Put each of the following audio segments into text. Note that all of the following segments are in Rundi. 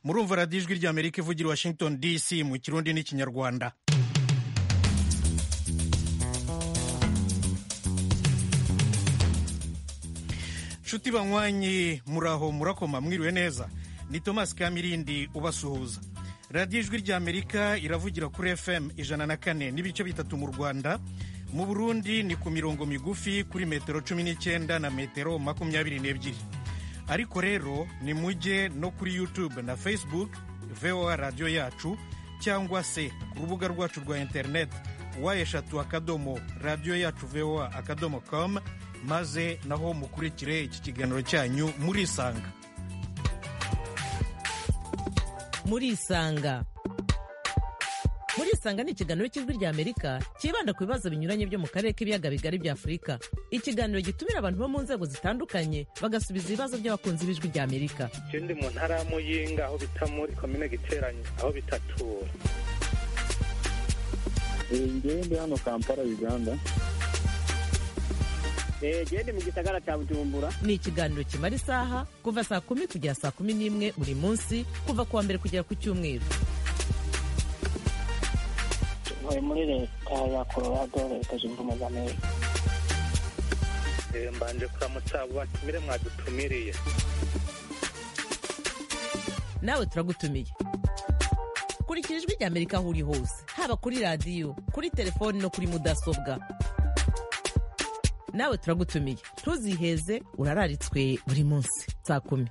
murumva radiyo ijwi ry'amerika ivugira i washington dc mu kirundi n'ikinyarwanda nshuti banywanyi muraho murakoma mwiriwe neza ni thomas kamirindi ubasuhuza radiyo ijwi ry'amerika iravugira kuri fm ijana na kane n'ibice bitatu mu rwanda mu burundi ni ku mirongo migufi kuri metero cumi n'icyenda na metero makumyabiri n'ebyiri ariko rero ni mujye no kuri youtube na facebook voa radiyo yacu cyangwa se ku rubuga rwacu rwa interineti wa eshatu akadomo radiyo yacu voa akadomo com maze naho mukurikire iki kiganiro cyanyu murisanga murisanga murisanga ni ikiganiro cy'ijwi rya amerika cyibanda ku bibazo binyuranye byo mu karere k'ibiyaga bigari bya afurika ikiganiro gitumira abantu bo mu nzego zitandukanye bagasubiza ibibazo by'abakunzi b'ijwi rya amerika je ndi mu ntara ya muyinga aho bita muri komine giteranye aho bitatura ngewe ndi hano kampala uganda gende mu gisagara cya bujumbura ni ikiganiro kimara isaha kuva saa kumi kugera saa kumi n'imwe buri munsi kuva ku wa mbere kugera ku cyumweru ntuye muri leta ya colorado leta zunze ubumwe za amerika Eh, mbanje kuramutsa abo batumire mwadutumiriye nawe turagutumiye kurikira ijwi rya amerika aho uri hose haba kuri radiyo kuri telefoni no kuri mudasobwa nawe turagutumiye ntuziheze urararitswe buri munsi saa kumi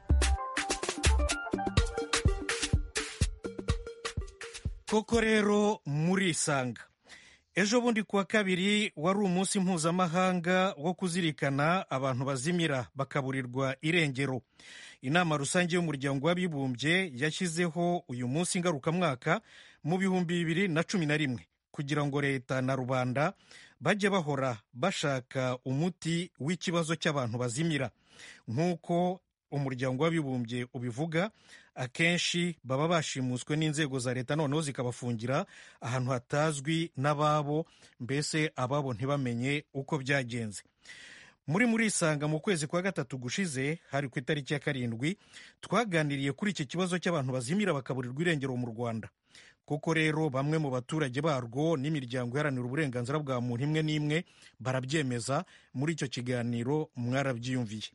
koko rero murisanga ejo bundi kuwa kabiri wari umunsi mpuzamahanga wo kuzirikana abantu bazimira bakaburirwa irengero inama rusange y'umuryango w'abibumbye yashyizeho uyu munsi ngarukamwaka mu bihumbi bibiri na cumi na rimwe kugira ngo leta na rubanda bajye bahora bashaka umuti w'ikibazo cy'abantu bazimira nk'uko umuryango w'abibumbye ubivuga akenshi baba bashimuswe n'inzego za leta noneho zikabafungira ahantu hatazwi n'ababo mbese ababo ntibamenye uko byagenze muri murisanga mu kwezi kwa gatatu gushize hari ku itariki ya karindwi twaganiriye kuri iki kibazo cy'abantu bazimira bakaburirwa irengero mu rwanda koko rero bamwe mu baturage barwo n'imiryango iharanira uburenganzira bwa muntu imwe n'imwe barabyemeza muri icyo kiganiro mwarabyiyumviye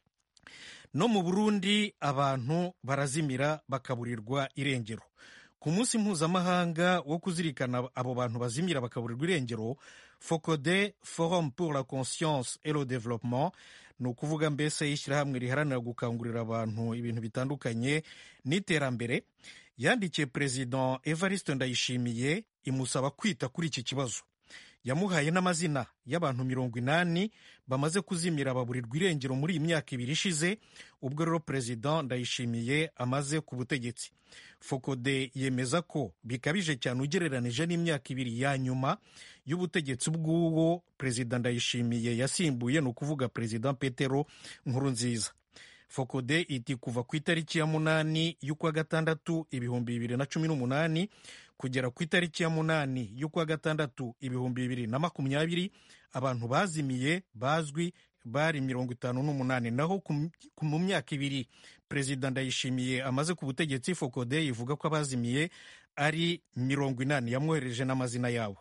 no mu burundi abantu barazimira bakaburirwa irengero ku munsi mpuzamahanga wo kuzirikana abo bantu bazimira bakaburirwa irengero focode forum pour la conscience et le développement ni ukuvuga mbese ishyirahamwe riharanira gukangurira abantu ibintu bitandukanye n'iterambere yandikiye perezida evariste ndayishimiye imusaba kwita kuri iki kibazo yamuhaye n'amazina y'abantu mirongo inani bamaze kuzimira baburirwa irengero muri iyi myaka ibiri ishize ubwo rero perezida ndayishimiye amaze ku butegetsi fokode yemeza ko bikabije cyane ugereranije n'imyaka ibiri ya nyuma y'ubutegetsi bw'uwo perezida ndayishimiye yasimbuye ni ukuvuga perezida petero nkurunziza fokode iti kuva ku itariki ya munani y'ukwa gatandatu ibihumbi bibiri na cumi n'umunani kugera ku itariki ya munani y'ukwa gatandatu ibihumbi bibiri na makumyabiri abantu bazimiye bazwi bari mirongo itanu n'umunani naho mu myaka ibiri perezida ndayishimiye amaze ku butegetsi fokode ivuga ko abazimiye ari mirongo inani yamwohereje n'amazina yabo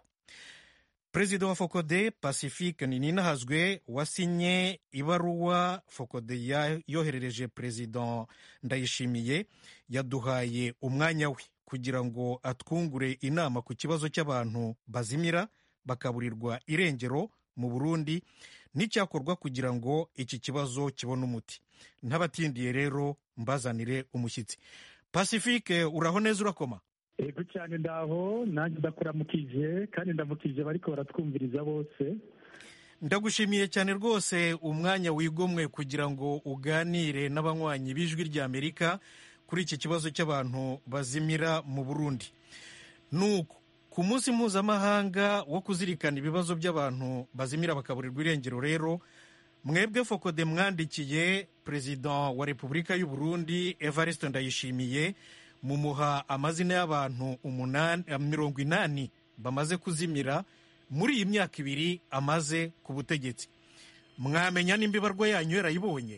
perezida wa fokode pacifique ninahazwe wasinye ibaruwa fokode yoherereje perezida ndayishimiye yaduhaye umwanya we kugira ngo atwungure inama ku kibazo cy'abantu bazimira bakaburirwa irengero mu burundi n'icyakorwa kugira ngo iki kibazo kibone umuti ntabatindiye rero mbazanire umushyitsi pacifique uraho neza urakoma ego cyane ndaho nanjye ndakuramukije kandi ndamukije bariko baratwumviriza bose ndagushimiye cyane rwose umwanya wigomwe kugira ngo uganire n'abanywanyi b'ijwi ry'amerika kuri iki kibazo cy'abantu bazimira mu burundi nuko ku munsi mpuzamahanga wo kuzirikana ibibazo by'abantu bazimira bakaburirwa irengero rero mwebwe fokode mwandikiye perezida wa repubulika y'u burundi evariste ndayishimiye mumuha amazina y'abantu mirongo inani bamaze kuzimira muri iyi myaka ibiri amaze ku butegetsi mwamenya nimba ibarwa yanyu yarayibonye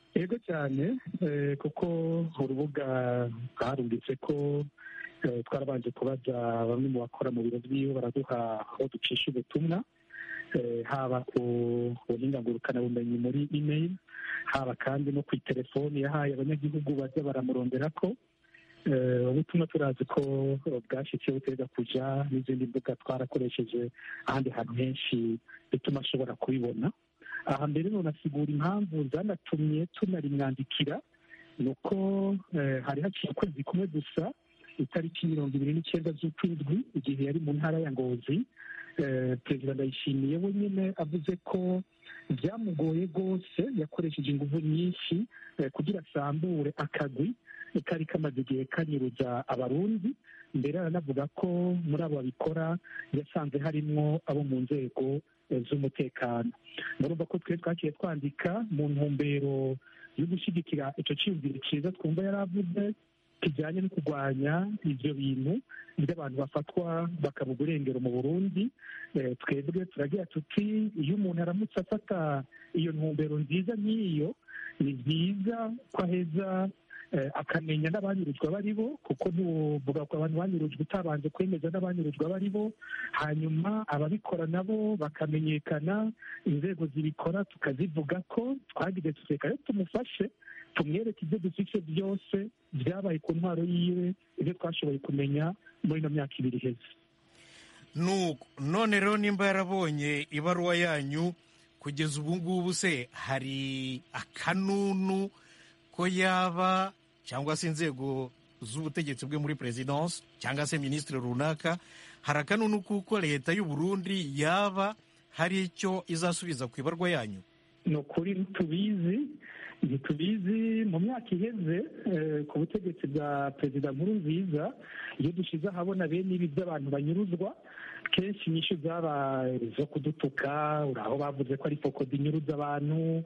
yego cyane eh, kuko urubuga rwarumvise ko eh, twarabanje kubaza bamwe mu bakora mu biro by'iwe baraduha aho ducisha ubutumwa eh, haba ku buhinga ngurukanabumenyi muri email haba kandi no ku itelefoni yahaye abanyagihugu baza baramurondera ko Eh, ubutumwa turazi ko bwashyikiye buteza kuja n'izindi mbuga twarakoresheje ahandi hantu henshi bituma ashobora kubibona aha mbere nonasigura impamvu zanatumye tunarimwandikira ni uko eh, hari haciye ukwezi kumwe gusa itariki mirongo ibiri n'icyenda z'ukwindwi igihe yari mu ntara ya ngozi eh, perezida ndayishimiye we nyine avuze ko byamugoye rwose yakoresheje ingufu nyinshi eh, kugira asambure akagwi kari kamaze igihe kanyuruza abarundi mbere aranavuga ko muri abo babikora yasanze harimwo abo mu nzego eh, z'umutekano murumva ko twe twakiye twandika mu ntumbero yo gushyigikira icyo cyiyumviro cyiza twumva yari avuze kijyanye no kurwanya ibyo bintu by'abantu bafatwa bakabuga urengero mu burundi Eh, twebwe turagira tuti iyo umuntu aramutse afata iyo ntumbero nziza nk'iyo ni byiza ko aheza eh, akamenya n'abanyurujwe abo ari bo kuko ntuvuga ko abantu banyurujwe utabanje kwemeza n'abanyurujwe abo ari bo hanyuma ababikora nabo bakamenyekana inzego zibikora tukazivuga ko twagize tuseka rero tumufashe tumwereke ibyo dufite byose byabaye ku ntwaro yiwe ibyo twashoboye kumenya muri ino myaka ibiri iheze nuko none rero nimba yarabonye ibaruwa yanyu kugeza ubu ngubu se hari akanunu ko yaba cyangwa se inzego z'ubutegetsi bwe muri perezidansi cyangwa se minisitiri runaka hari akanunu kuko leta y'u Burundi yaba hari icyo izasubiza ku ibarwa yanyu ni ukuri ntitubizi ntitubizi mu myaka iheze eh, ku butegetsi bwa perezida nkuru nziza iyo dushyize ahabona bene ibi by'abantu banyuruzwa kenshi inyishu zabaye zo kudutuka uri aho bavuze ko ari fokodi inyuruza abantu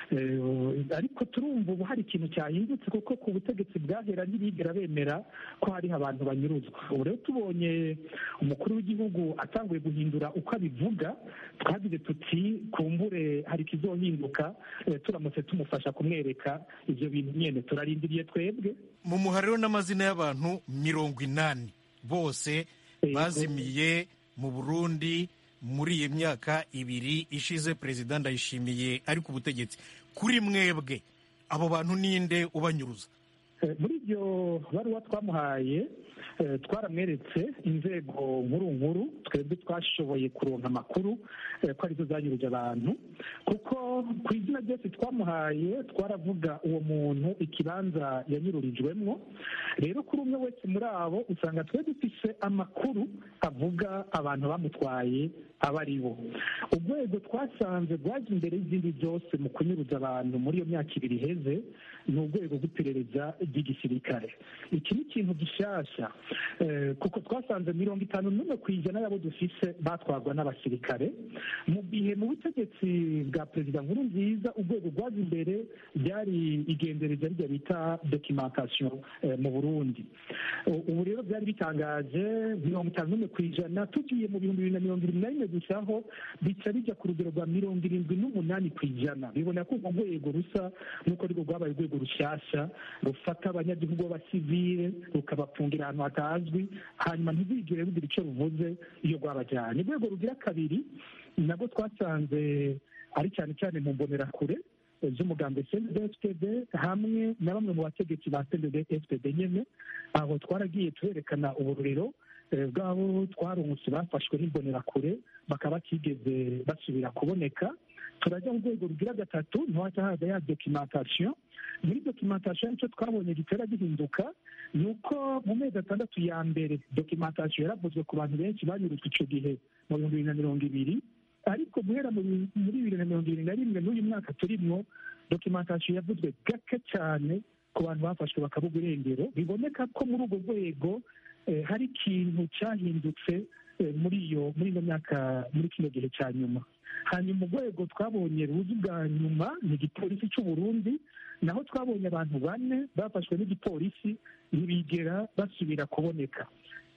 eh, ariko turumva ubu hari ikintu cyahindutse kuko ku butegetsi bwahera ntibigera bemera ko hariho abantu banyuruzwa ubu rero tubonye umukuru w'igihugu atanguye guhindura uko abivuga twagize tuti kumbure hari ikizohinduka eh, turamutse tumufasha kumwereka ibyo bintu nyine turarindiriye twebwe mu muhariro n'amazina y'abantu mirongo inani bose Yego. bazimiye mu burundi muri iyi myaka ibiri ishize perezida ndayishimiye ari ku butegetsi kuri mwebwe abo bantu ninde ubanyuruza Eh, muri iryo baruwa twamuhaye eh, twaramweretse inzego nkuru nkuru twebwe twashoboye kuronka amakuru eh, ko arizo zanyuruje abantu kuko ku izina ryose twamuhaye twaravuga uwo muntu ikibanza yanyururijwemwo rero kuri umwe wese muri abo usanga twe dufise amakuru avuga abantu bamutwaye abo ari bo urwego twasanze rwaje imbere y'izindi byose mu kunyuruza abantu muri iyo myaka ibiri iheze ni urwego rw'iperereza ry'igisirikare iki ni ikintu gishyashya eh, kuko twasanze mirongo itanu n'umwe ku ijana y'abo dufise batwarwa n'abasirikare mu gihe mu butegetsi bwa perezida nkuru nziza urwego rwaje imbere ryari igendereza rya bita documentation eh, mu burundi U- ubu rero byari bitangaje mirongo itanu n'umwe ku ijana tugiye mu bihumbi bibiri na mirongo irindwi na rimwe gusa aho bica bijya ku rugero rwa mirongo irindwi n'umunani ku ijana bibona ko urwo rwego rusa n'uko rwo rwabaye urwego rushyashya rufata abanyagihugu b'abasivile rukabapfungira ahantu hatazwi hanyuma ntibigire rugira icyo ruvuze iyo rwabajyanye urwego rugira kabiri nabwo twasanze ari cyane cyane mu mbonerakure eh, z'umugambi cndfpd hamwe na bamwe mu bategetsi ba cndfpd nyene aho twaragiye tuherekana ubururiro eh, bw'abo twarungutse bafashwe n'imbonerakure bakaba batigeze basubira kuboneka turajya mu rwego rugira gatatu ntiwajya haza ya documentation muri documentation icyo twabonye gitera gihinduka ni uko mu mezi atandatu ya mbere documentation yaravuzwe ku bantu benshi banyurujwe icyo gihe mu bihumbi bibiri na mirongo ibiri ariko guhera mu bi- muri bibiri na mirongo irindwi na rimwe n'uyu mwaka turimwo documentation yavuzwe gake cyane ku bantu bafashwe bakabuga irengero biboneka ko muri urwo rwego eh, hari ikintu cyahindutse eh, muri iyo muri ino myaka muri kino gihe cya nyuma hanyuma urwego twabonye ruzi bwa nyuma ni igipolisi cy'u Burundi naho twabonye abantu bane bafashwe n'igipolisi ntibigera basubira kuboneka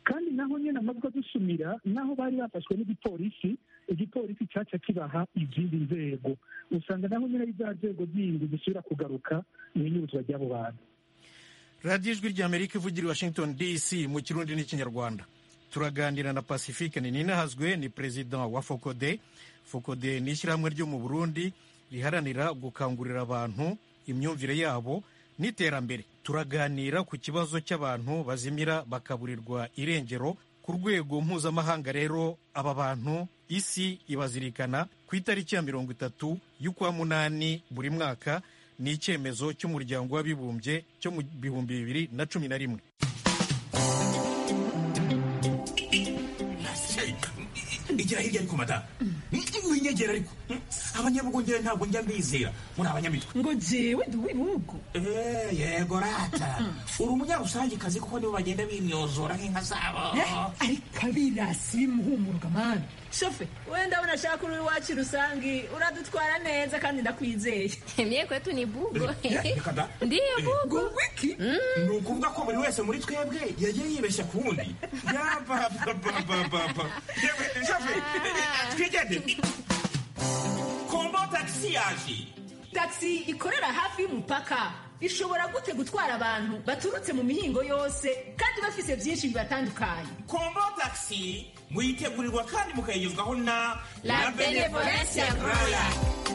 kandi naho nyine amajwi adusumira naho bari bafashwe n'igipolisi igipolisi cyaca kibaha izindi nzego usanga naho nyine ari za nzego zindi zisubira kugaruka mu inyuruzwa ry'abo bantu radiyo ijwi ry'amerika ivugira i washington dc mu kirundi n'ikinyarwanda turaganira na pacifique ninahazwe ni perezida wa fokode fokode ni ishyirahamwe ryo mu burundi riharanira gukangurira abantu imyumvire yabo n'iterambere turaganira ku kibazo cy'abantu bazimira bakaburirwa irengero ku rwego mpuzamahanga rero aba bantu isi ibazirikana ku itariki ya mirongo itatu y'ukwa munani buri mwaka ni icyemezo cy'umuryango w'abibumbye cyo mu bihumbi bibiri na cumi na rimwe igira hirya ariko madamu winyegera ariko abanyabugongera ntabwo njya mbizera muri abanyamitwe ngo jewe ndi uw'ibihugu Eh, yego rata uri umunyarusangikazi kuko nibo bagenda bimyozora nk'inka zabo ariko abirasi bimuhumuruka mani shofe wenda unashaka uri iwacu rusangi uradutwara neza kandi ndakwizeye Mie kwetu ni bugo. reka da Ndiyo bugo. ngo wiki ni ukuvuga ko buri wese muri twebwe yagiye yibeshya ku wundi yabababababa yewe shafe twigende kombo tagisi yaje taxi ikorera hafi y'umupaka ishobora gute gutwara abantu baturutse mu mihingo yose kandi bafise byinshi bibatandukanye kombo tagisi muyitegurirwa kandi mukayigezwaho na La Benevolencia Royal.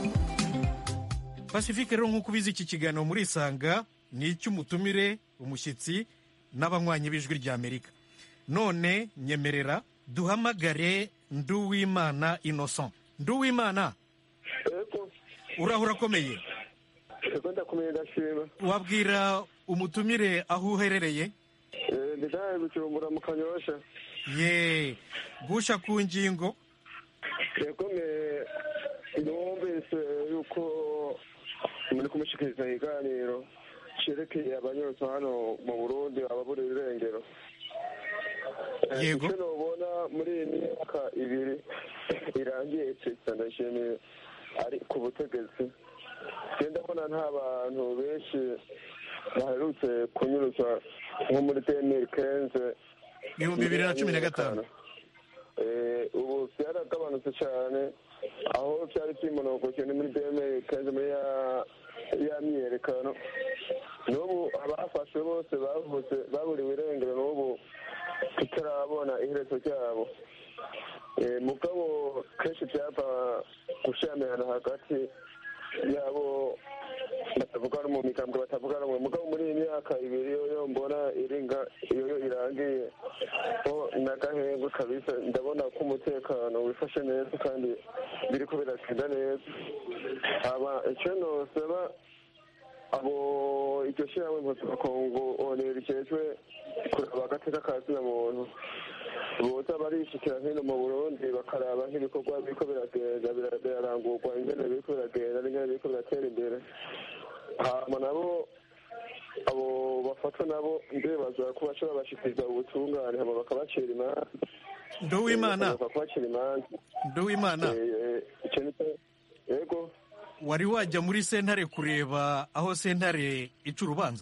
pacifique rero nk'uko ubizi iki kiganiro muri isanga ni icy'umutumire umushyitsi n'abanywanyi b'ijwi ry'amerika none nyemerera duhamagare nduwimana innocent nduwimana Ego, uraho urakomeye ego ndakumenya ndashima. wabwira umutumire aho uherereye Eh, Ndidaye gucumbura mu kanyosha. ye gusha ku ngingo Ego me numvise yuko muri kumushikiriza ikiganiro cerekeye abanyotsi hano mu Burundi ababura irengero. Eh, Yego. Icyo nobona muri iyi myaka ibiri irangiye Perezida Ndayishimiye ari ku butegetsi. Genda mbona nta bantu benshi baherutse kunyuruzwa nko muri demiri kenze ibihumbi bibiri na cumi na gatanu Eh, ubu byaragabanutse cyane aho byari byimonogoje ni muri demiri kenze muri ya ya myiyerekano n'ubu abafashwe bose bavutse baburiwe irengero n'ubu tutarabona iherezo ryabo Eh, mugabo kenshi byava gushyamirana hagati yabo batavuga no mu migambwe batavuga rumwe mugabo muri iyi myaka ibiri yo yo mbona iringa iyo yo irangiye ho n'agahengwe kabisa ndabona ko umutekano wifashe neza kandi biriko biragenda neza aba icyo nosaba abo iryo shyirahamwe mpuzamakungu onera rikejwe kuraba agateka ka zina muntu boza barishikira hino mu burundi bakaraba nk'ibikorwa biriko biragenda bira- birarangurwa ingene biriko biragenda n'ingene biriko biratera imbere hama nabo abo bafatwa nabo ndibaza ko bashobora bashikiriza ubutungane hama bakabacira imanza nduwimana bakaza kubacira imanza nduwimana Eh, eh, ico ni cyo- yego wari wajya muri sentare kureba aho sentare ica urubanza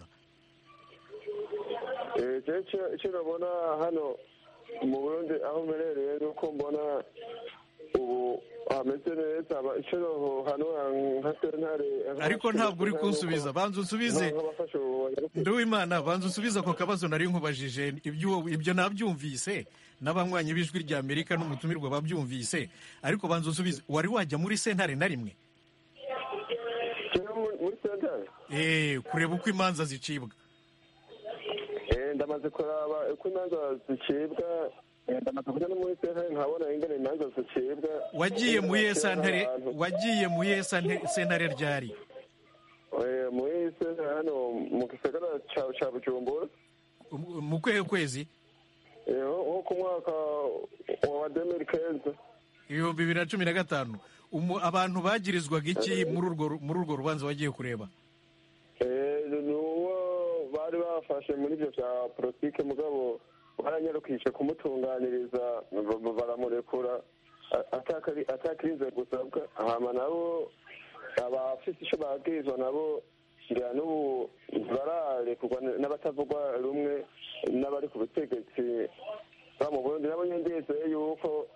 Eh, je ico- ico nabona hano mu burundi aho mperereye nuko mbona ubu hameze neza aba- ico noho hano nka sentare ariko ntabwo uri kunsubiza banza unsubize nk'abafashe ubu nduwimana banza unsubize ako kabazo nari nkubajije ibyo ibyo nabyumvise n'abanywanyi b'ijwi rya amerika n'umutumirwa babyumvise ariko banza unsubize wari wajya muri sentare na rimwe Jewe muri- muri sentare Eh, kureba uko imanza zicibwa Eh, ndamaze kuraba uko imanza zicibwa eh, ndamaze kuja no muri sentare nkabona ingene imanza zicibwa wagiye mu iye sentare Abantu. wagiye mu iye sante- sentare ryari Eh, muri sentare hano mu gisagara ca ca bujumbura mu mu kwehe kwezi Eh, nko nko ku mwaka wa demiri kenze ibihumbi bibiri na cumi na gatanu Umu- abantu bagirizwaga iki muri urwo ru- muri urwo rubanza wagiye kureba ni uwo bari bafashe muri ibyo bya politike mugabo baranyarukishe kumutunganiriza ba- ba- baramurekura a- atakari- atakirinze gusabwa hama nabo abafite icyo babwirizwa nabo ngira n'ubu bararekurwa n'abatavugwa rumwe n'abari ku butegetsi ba mu burundi nabo nyine ndizeye yuko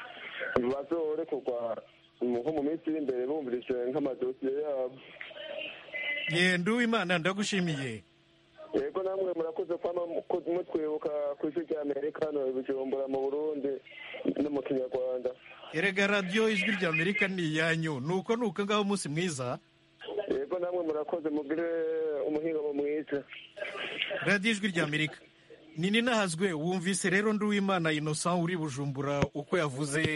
bazorekurwa nko mu minsi iri imbere bumvise nk'amadosiye yabo ye nduwimana ndagushimiye yego namwe murakoze kwama mutwibuka ku isi rya amerika hano ibijumbura mu burundi no mu kinyarwanda erega radiyo ijwi rya amerika ni iyanyu nuko nuko ngaho umunsi mwiza yego namwe murakoze mugire umuhingamo mwiza radiyo ijwi rya amerika ni ninahazwe wumvise rero nduwimana innocent uri bujumbura uko yavuze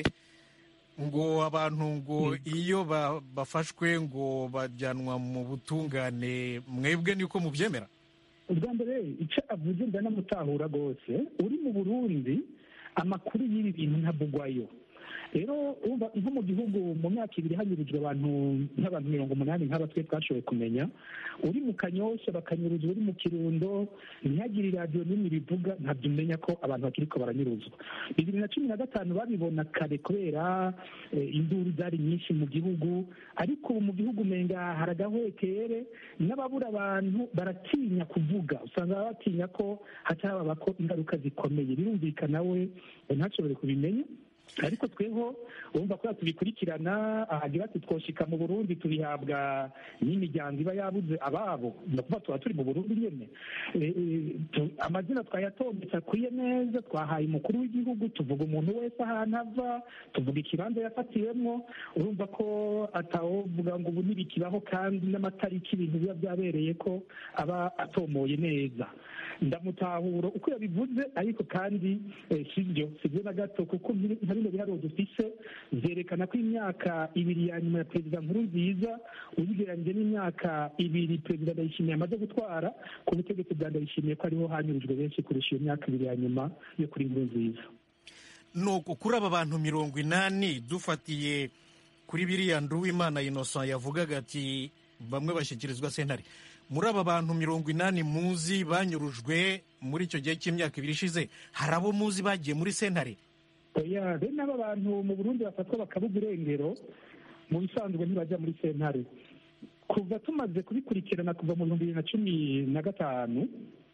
ngo abantu ngo iyo ba- bafashwe ngo bajyanwa mu butungane mwebwe niko mubyemera ubwa mbere icyo avuze ndanamutahura rwose uri mu burundi amakuru y'ibi bintu ntabugwayo rero urumva nko mu gihugu mu myaka ibiri hanyurujwe abantu nk'abantu mirongo umunani nk'aba twe twashoboye kumenya uri mu kanyosha bakanyuruzwa uri mu kirundo ntihagire iradiyo n'imwe rivuga ntabyo umenya ko abantu bakiri ko baranyuruzwa bibiri na cumi na gatanu babibona kare kubera eh, induru zari nyinshi mu gihugu ariko ubu mu gihugu umenga hari agahwekere n'ababura abantu baratinya kuvuga usanga batinya ko hatababa ko ingaruka zikomeye birumvikana we ntashobore kubimenya ariko tweho urumva ko tubikurikirana ahagira ati twoshika mu burundi tubihabwa n'imiryango iba yabuze ababo ni ukuvuga tuba turi mu burundi nyene Eh, eh, tu- amazina twayatondetse akwiye neza twahaye umukuru w'igihugu tuvuga umuntu wese ahantu ava tuvuga ikibanza yafatiwemwo urumva ko atawovuga ngo ubu ntibikibaho kandi n'amatariki ibintu biba byabereye ko aba atomoye neza ndamutahura uko yabivuze ariko kandi eh, sibyo sibyo na gato kuko nkiri- nka bino biharuro dufise vyerekana ko imyaka ibiri ya nyuma ya perezida nkuru nziza uyigereranyije n'imyaka ibiri perezida ndayishimiye amaze gutwara ku butegetsi bwa ndayishimiye ko ariho hanyurujwe benshi kurusha iyo myaka ibiri ya nyuma yo kuri nkuru nziza nuko kuri aba bantu mirongo inani dufatiye kuri biriya nduwimana innocent yavugaga ati bamwe bashyikirizwa sentare muri aba bantu mirongo inani muzi banyurujwe muri icyo gihe cy'imyaka ibiri ishize hari abo muzi bagiye muri sentare oya bene aba bantu mu burundi bafatwa bakabuga irengero mu bisanzwe ntibajya muri sentare kuva tumaze kubikurikirana kuva mu bihumbi bibiri na cumi na gatanu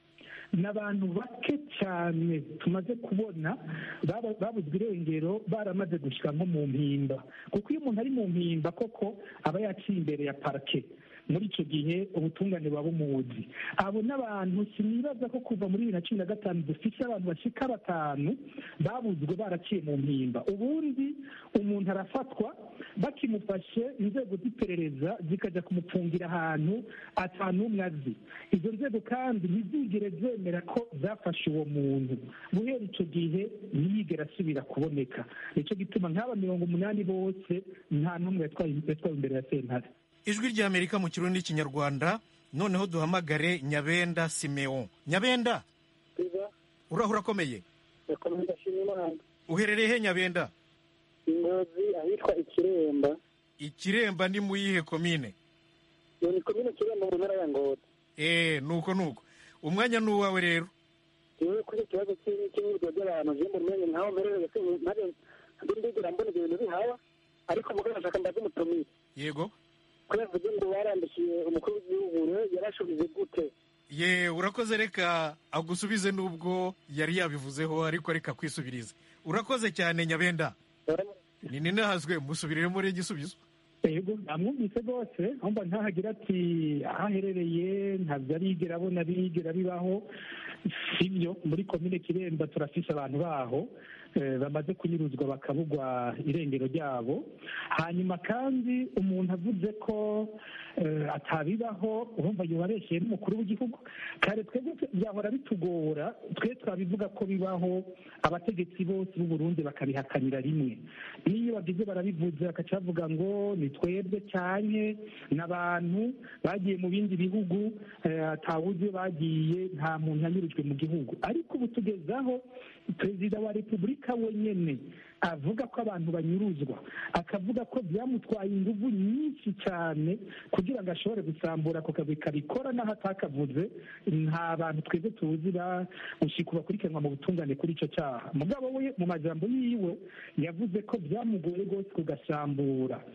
ni abantu bake cyane tumaze kubona baba- babuzwe irengero baramaze gushyira nko mu mpimba kuko iyo umuntu ari mu mpimba koko aba yaciye imbere ya parike muri icyo gihe ubutungane buba bumuzi abo n'abantu sinibaza ko kuva muri bibiri na cumi na gatanu dufite abantu bashika batanu babuzwe baraciye mu mpimba ubundi umuntu arafatwa bakimufashe inzego z'iperereza zikajya kumupfungira ahantu atanumwe azi izo nzego kandi ntizigere zemera ko zafashe uwo muntu guhera icyo gihe ntiyigera asubira kuboneka nicyo gituma nk'aba mirongo umunani bose nta n'umwe yatwaye yatwawe imbere ya sentare ijwi ry'amerika mu kirundi n'ikinyarwanda noneho duhamagare nyabenda simeon nyabenda urahura akomeye ndakomeza ndashima imana uherereye he nyabenda ingozi ahitwa ikiremba ikiremba ni mu yihe komine iyo ni komine kiremba mu ntara ya ngozi eee nuko nuko umwanya ni uwawe rero yewe kuri iki kibazo cy'i- cy'imyirwa ry'abantu je mu menye ntaho mperereye se ntare ndigera mbona ibyo bintu bihaba ariko mugabo nashaka mbaze umutumire yego ko yavuze ngo barandikiye umukuru w'igihugu rero yarashubije gute ye urakoze reka agusubize n'ubwo yari yabivuzeho ariko reka kwisubirize urakoze cyane nyabenda ni ninahazwe musubirire muri igisubizo yego namwumvise rwose ahumva ntahagira ati aho aherereye ntabyo arigera abona bigera bibaho sibyo muri komine kiremba turafise abantu baho eh, bamaze kunyuruzwa bakabugwa irengero ryabo hanyuma kandi umuntu avuze ko eh, atabibaho urumva yoba abeshyeye n'umukuru w'igihugu kare twebwe byahora bitugora twe twabivuga ko bibaho abategetsi bose b'u Burundi bakabihakanira rimwe n'iyo bagize barabivuze bakaca bavuga ngo ni twebwe cyane n'abantu bagiye mu bindi bihugu eh, atawuzi iyo bagiye nta muntu yanyurujwe mu gihugu ariko ubu tugezaho perezida wa repubulika wenyine avuga ko abantu banyuruzwa akavuga ko byamutwaye ingufu nyinshi cyane kugira ngo ashobore gusambura ako kazi kabikora n'aho atakavuze nta bantu twebwe tuzi bagushika bakurikiranwa mu butungane kuri icyo cyaha mugabo we mu majambo yiwe yavuze ko byamugoye rwose kugasambura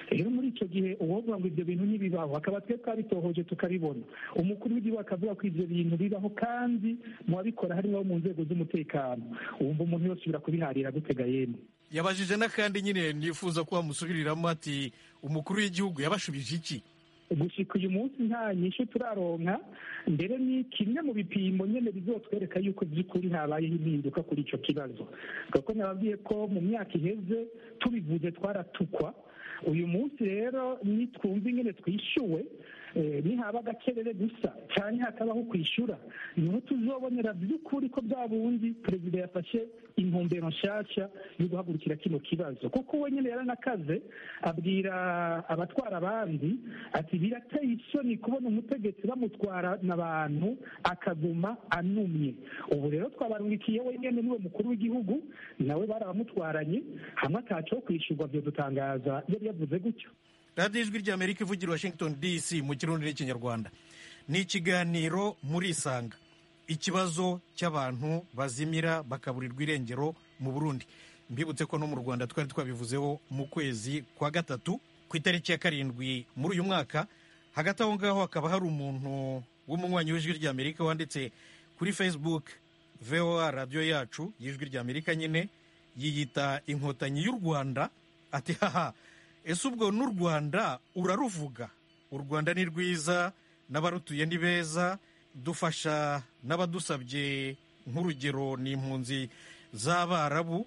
rero muri icyo gihe uwovuga ngo ibyo bintu ntibibaho akaba twe twabitohoje tukabibona umukuru w'igihugu akavuga ko ibyo bintu bibaho kandi mu babikora harimo abo mu nzego z'umutekano wumva umuntu yose ubira kubiharira gutega yemwe yabajije n'akandi nyine nifuza ko wamusubiriramo ati umukuru w'igihugu yabashubije iki gushika uyu munsi nta nyishu turaronka mbere ni kimwe mu bipimo nyine bizotwereka yuko by'ukuri habayeho impinduka kuri icyo kibazo kuko nababwiye ko mu myaka iheze tubivuze twaratukwa uyu munsi rero nitwumva ingene twishyuwe nihaba agakerere gusa cyane hakabaho kwishyura niho tuzobonera by'ukuri ko bwa bundi perezida yafashe intumbero nshyashya yo guhagurukira kino kibazo kuko we nyine yaranakaze abwira abatwara abandi ati birateye isoni kubona umutegetsi bamutwarana abantu akaguma anumye ubu rero twabarungikiye wenyine niwe mukuru w'igihugu nawe barabamutwaranye hamwe ataco kwishyurwa byo dutangaza yari yavuze gutyo radiyo ijwi ry'amerika ivugira washington dc mu kirundi n'ikinyarwanda ni ikiganiro muri isanga ikibazo cy'abantu bazimira bakaburirwa irengero mu burundi mbibutse ko no mu rwanda twari twabivuzeho mu kwezi kwa gatatu ku itariki ya karindwi muri uyu mwaka hagati aho ngaho hakaba hari umuntu w'umunywanyi w'ijwi ry'amerika wanditse kuri facebook voa radiyo yacu y'ijwi ry'amerika nyine yiyita inkotanyi y'u rwanda ati haha ese ubwo n'u rwanda uraruvuga u rwanda ni rwiza n'abarutuye ni beza dufasha n'abadusabye nk'urugero ni impunzi z'abarabu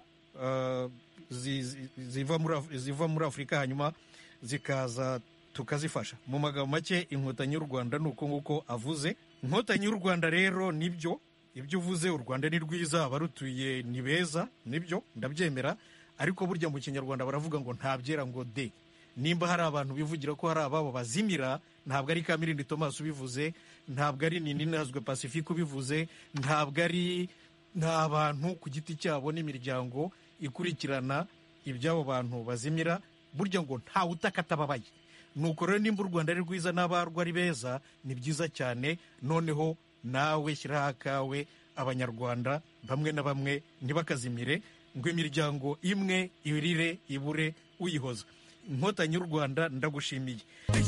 ziva muri afurika hanyuma zikaza tukazifasha mu magambo make inkotanyi y'u rwanda ni uko nguko avuze inkotanyi y'u rwanda rero nibyo ibyo uvuze u rwanda ni rwiza abarutuye ni beza nibyo ndabyemera ariko burya mu kinyarwanda baravuga ngo ntabyera ngo de nimba hari abantu bivugira ko hari ababo bazimira ntabwo ari kamirindi thomas ubivuze ntabwo ari nini nazwe pacifique ubivuze ntabwo ari nta bantu ku giti cyabo n'imiryango ikurikirana iby'abo bantu bazimira burya ngo ntawe utakatababaye nuko rero nimba u rwanda ari rwiza n'abarwo ari beza ni byiza cyane noneho nawe shyiraho akawe abanyarwanda bamwe na bamwe ntibakazimire ngo imiryango imwe irire ibure uyihoza inkotanyi y'u rwanda ndagushimiye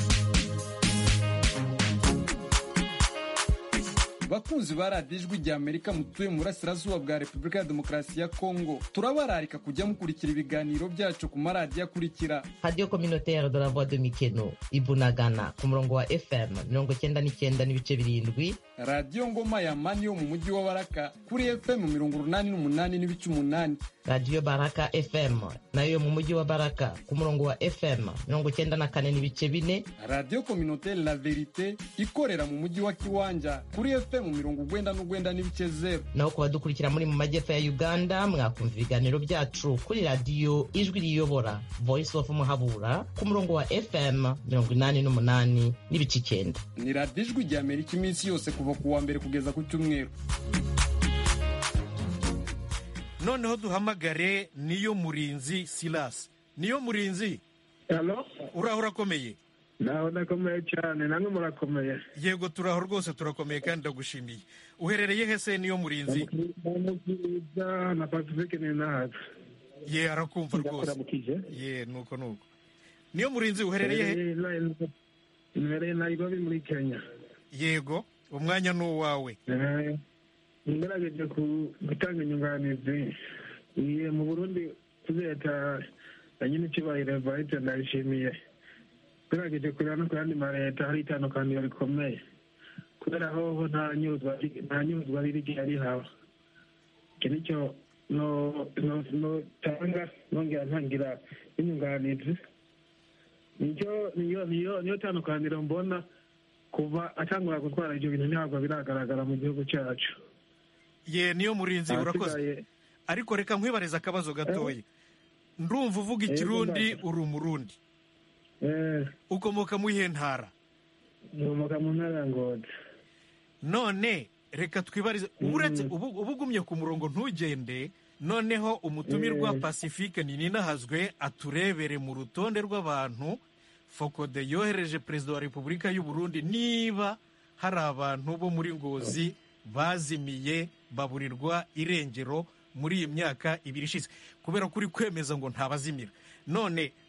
bakunzi ba radiyo ijwi rya amerika mutuye mu burasirazuba bwa repubulika ya demokarasi ya kongo turabararika kujya mukurikira ibiganiro byacu ku maradiyo akurikira radiyo kominotere de la voix de mikeno ibunagana ku murongo wa fm mirongo icyenda n'icyenda n'ibice birindwi radiyo ngoma ya mani yo mu mujyi wa baraka kuri fm mirongo urunani n'umunani n'ibice umunani radiyo baraka fm nayo yo mu mujyi wa baraka ku murongo wa fm mirongo icyenda na kane n'ibice bine radiyo kominotere la verite ikorera mu mujyi wa kiwanja kuri fm mirongo ugwenda n'ugwenda n'ibice zeru naho ku badukurikira muri mu majyepfo ya uganda mwakumva ibiganiro byacu kuri radiyo ijwi riyobora voice of muhabura ku murongo wa fm mirongo inani n'umunani n'ibice icyenda ni radiyo ijwi rya amerika iminsi yose kuva ku wa mbere kugeza ku cyumweru noneho duhamagare niyo murinzi silasi niyo murinzi uraho urakomeye naho ndakomeye cyane namwe murakomeye yego turaho rwose turakomeye kandi ndagushimiye uherereye hese niyo murinzi mubwiza na pacifique ni nahazi ye arakumva rwose ye nuko nuko niyo murinzi uherereye he mbereye nairobi muri kenya yego umwanya ni uwawe ngerageje gutanga inyunganizi mu burundi leta ya nyine icyubahiro evariste ndayishimiye tugerageje kureba no ku yandi maleta hari itandukaniro rikomeye kubera hoho nta nyuzwa riri igihe rihaba iki nicyo notanga nongera ntangira n'inyunganizi nicyo niyo niyo niyo tandukaniro mbona kuva atangura gutwara ibyo bintu ntabwo biragaragara mu gihugu cyacu ye niyo murinzi urakoze ariko reka nkwibariza akabazo gatoya ndumva uvuga ikirundi uri umurundi ukomoka mu iyihe ntara ukomoka mu ntara ya ngozi none reka twibarize uretse ubu ugumye ku murongo ntugende noneho umutumirwa pacifique ninahazwe aturebere mu rutonde rw'abantu fokode yohereje perezida wa repubulika y'u Burundi niba hari abantu bo muri ngozi bazimiye baburirwa irengero muri iyi myaka ibiri ishize kubera ko uri kwemeza ngo ntabazimira none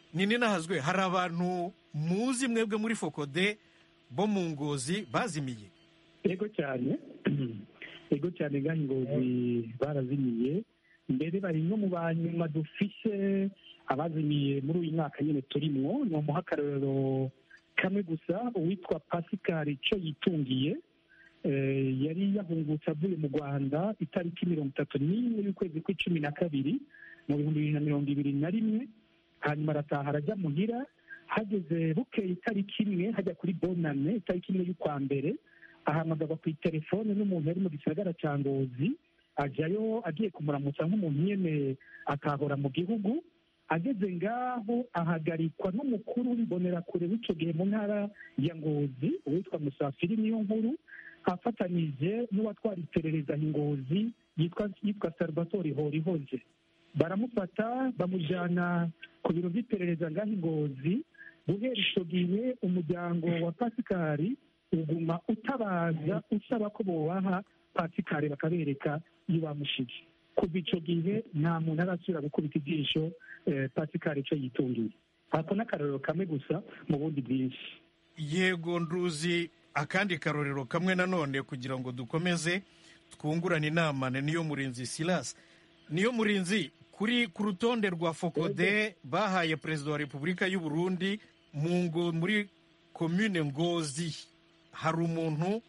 nini nahazwe hari abantu muzi mwebwe muri fokode bo mu ngozi bazimiye yego cyane yego cyane ngaho ingozi barazimiye mbere bari no mu banyuma dufishe abazimiye muri uyu mwaka nyine turimwo ni umuha akarorero kamwe gusa uwitwa pascal cyo yitungiye eh, yari yahungutse avuye mu rwanda itariki mirongo itatu n'imwe y'ukwezi kw'icumi na kabiri mu bihumbi bibiri na mirongo ibiri na rimwe hanyuma arataha arajya muhira hageze bukeye itariki imwe hajya kuri bonane itariki imwe y'ukwa mbere ahamagarwa ku itelefone n'umuntu yari mu gisagara cya ngozi ajyayo agiye kumuramutsa nk'umuntu nyine akahora mu gihugu ageze ngaho ahagarikwa n'umukuru w'imbonerakure w'icyo gihe mu ntara ya ngozi uwitwa musafiri niyo nkuru afatanije n'uwatwara iperereza ingozi yitwa yitwa salvatore horihoze baramufata bamujyana ku biro by'iperereza ngaho ingozi guhera icyo gihe umuryango wa pasikari uguma utabaza usaba ko bubaha pasikari bakabereka iyo bamushize kuva icyo gihe nta muntu arasubira gukubita ijisho eh, pasikari icyo yitungiye ako ni akarorero kamwe gusa mu bundi bwinshi yego nduzi akandi karorero kamwe nanone kugira ngo dukomeze twungurane inama na niyo murinzi silas niyo murinzi kuri ku rutonde rwa fokode bahaye perezida wa repubulika y'u burundi mu ngo muri komine ngozi hari umuntu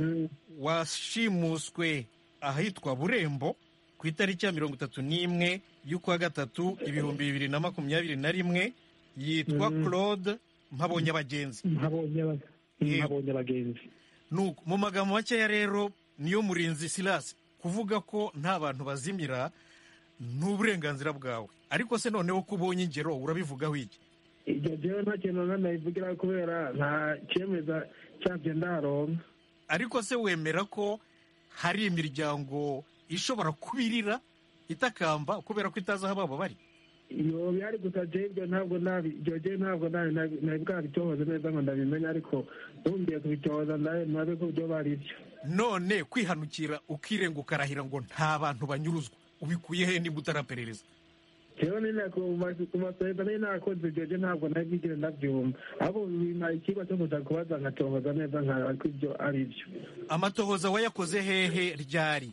washimuswe ahitwa burembo ku itariki ya mirongo itatu n'imwe y'ukwa gatatu ibihumbi bibiri na makumyabiri na rimwe yitwa Mhm. claude mpabonye abagenzi nkabonye aba- nkabonye abagenzi nuko mu magambo makeya rero niyo murinzi silas kuvuga ko nta bantu bazimira ni uburenganzira bwawe ariko se noneho ko ubonye ingero urabivugaho iki ibyo jewe nta kintu na nabivugira kubera nta cyemeza cyabyo ndaronka ariko se wemera ko hari imiryango ishobora kubirira itakamba kubera ko itazi aho babo bari iyo bihari gusa jewe ibyo ntabwo nabi ibyo jewe ntabwo nabi nabi nabi bwabitohoza neza ngo ndabimenye ariko ntumbiye kubitohoza ndabe nabe ko byo bari byo none kwihanukira ukirenga ukarahira ngo nta bantu banyuruzwa ubikuye he niba utaraperereza jewe nina ku ma- ku maseta nari nakoze ibyo je ntabwo nabigire ndabyumva ahubwo bimpa ikigo cyo kuza kubaza nkatohoza neza nkaraba ko ibyo ari byo amatohoza wayakoze hehe ryari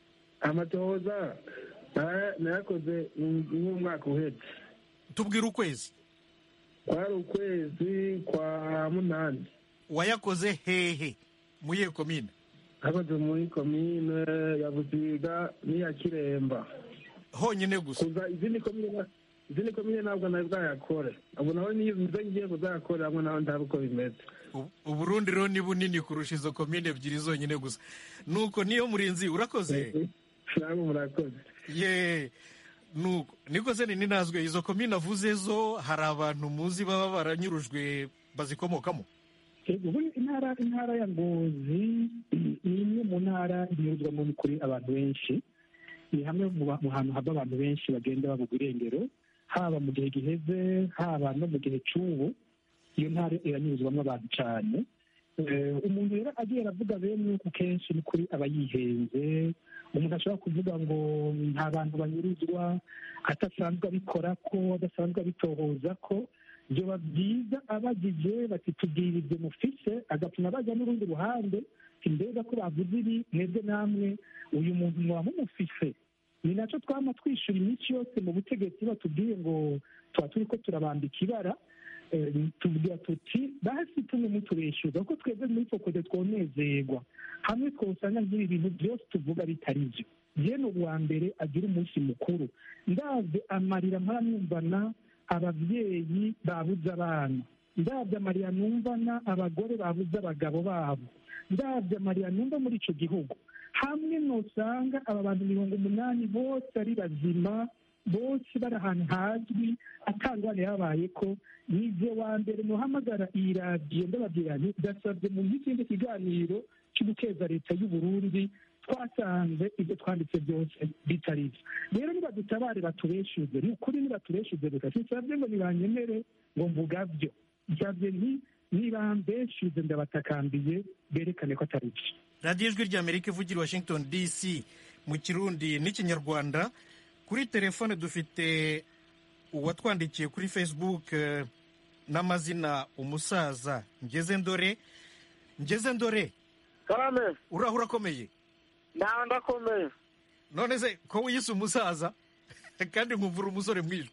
amatohoza naya- nayakoze mu- nk'umwaka uhetse tubwire ukwezi kwari ukwezi kwa munani wayakoze hehe mu iyihe komine nakoze muri komine ya buziga n'iya kiremba honyine gusa kuza izindi komine izindi komine ntabwo nawe bwayakore ubu nawe niyo nizo ngiye kuzayakora hamwe nawe ndabe uko bimeze U- uburundi rero ni bunini kurusha izo komine ebyiri zonyine gusa nuko niyo murinzi urakoze namwe murakoze ye nuko niko se nini nazwe izo komine avuze zo hari abantu muzi baba baranyurujwe bazikomokamo Yego, ubu intara intara ya ngozi ni imwe mu ntara inyuzwamo kuri abantu benshi ni hamwe mu ba- mu hantu hava abantu benshi bagenda babugwa irengero haba mu gihe giheze haba no mu gihe cy'ubu iyo ntara iranyuzwamo abantu cyane Eh, umuntu rero agiye aravuga bene uku kenshi ni kuri aba yihenze umuntu ashobora kuvuga ngo nta bantu banyuruzwa adasanzwe abikora ko adasanzwe abitohoza ko byoba byiza abagije bati tubwire ibyo mufise agatuma bajya n'urundi ruhande mbega ko bavuze ibi mwebwe namwe uyu muntu mwaba mumufise ni nacyo twama twishyura iminsi yose mu butegetsi batubwiye ngo tuba turi ko turabambika ibara Eh, tubwira tuti basi tumwe mutubeshyuza kuko twebwe muri fokode twonezerwa hamwe twosanga nk'ibi bintu byose tuvuga bitari byo jene uwa mbere agira umunsi mukuru ndabye amarira mparamwumvana ababyeyi babuze abana ndabye amarira numvana abagore babuze abagabo babo ndabye amarira numva muri icyo gihugu hamwe nusanga aba bantu mirongo umunani bose ari bazima bose bari ahantu hazwi atangwane yabaye ko nibyo wa mbere muhamagara iyi radiyo ndababwira nti ndasabye mu n'ikindi kiganiro cyo guteza leta y'u Burundi twasanze ibyo twanditse byose bitari byo rero nibadutabare batubeshuze ni ukuri nibatubeshuze gusa sisabye ngo nibanyemere ngo mvuga byo nsabye nti nibambeshuze ndabatakambiye berekane ko atari byo radiyo ijwi ry'amerika ivugira i washington dc mu kirundi n'ikinyarwanda kuri telefone dufite uwatwandikiye kuri facebook eh, n'amazina umusaza ngeze ndore ngeze ndore karame uraho urakomeye ntawe ndakomeye none se ko wiyise umusaza kandi nkumvura umusore mwijwe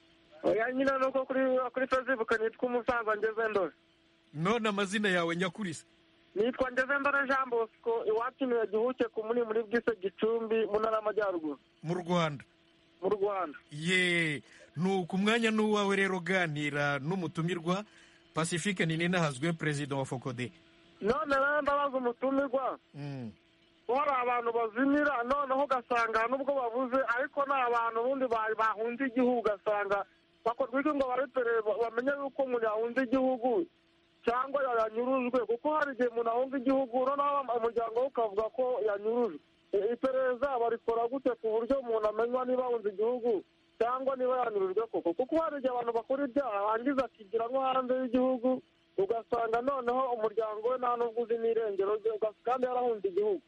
oya nyine nuko kuri kuri facebook nitwa umusaza ngeze ndore none amazina yawe nyakurisa nitwa ngeze ndore jean bosco iwacu niwe gihuke ku muri muri bwise gicumbi mu ntara y'amajyaruguru mu rwanda mu rwanda ye nuko umwanya n'uwawe rero uganira n'umutumirwa pacifique ninahazwe perezida wa fokode none rero ndabaza umutumirwa Mm. ko hari abantu bazimira noneho ugasanga nubwo babuze ariko ni abantu ubundi ba- bahunze igihugu ugasanga bakorwa iki ngo baretere bamenye yuko umuntu yahunze igihugu cyangwa yanyurujwe kuko hari igihe umuntu ahunga igihugu noneho umuryango we ukavuga ko yanyurujwe I- iperereza barikora gute ku buryo umuntu amenya niba ahunze igihugu cyangwa niba yanyurujwe koko kuko hari igihe abantu bakora ibyaha hangiza akigira nko hanze y'igihugu ugasanga noneho umuryango we nta n'ubwo uzi n'irengero rye ugas- kandi yarahunze igihugu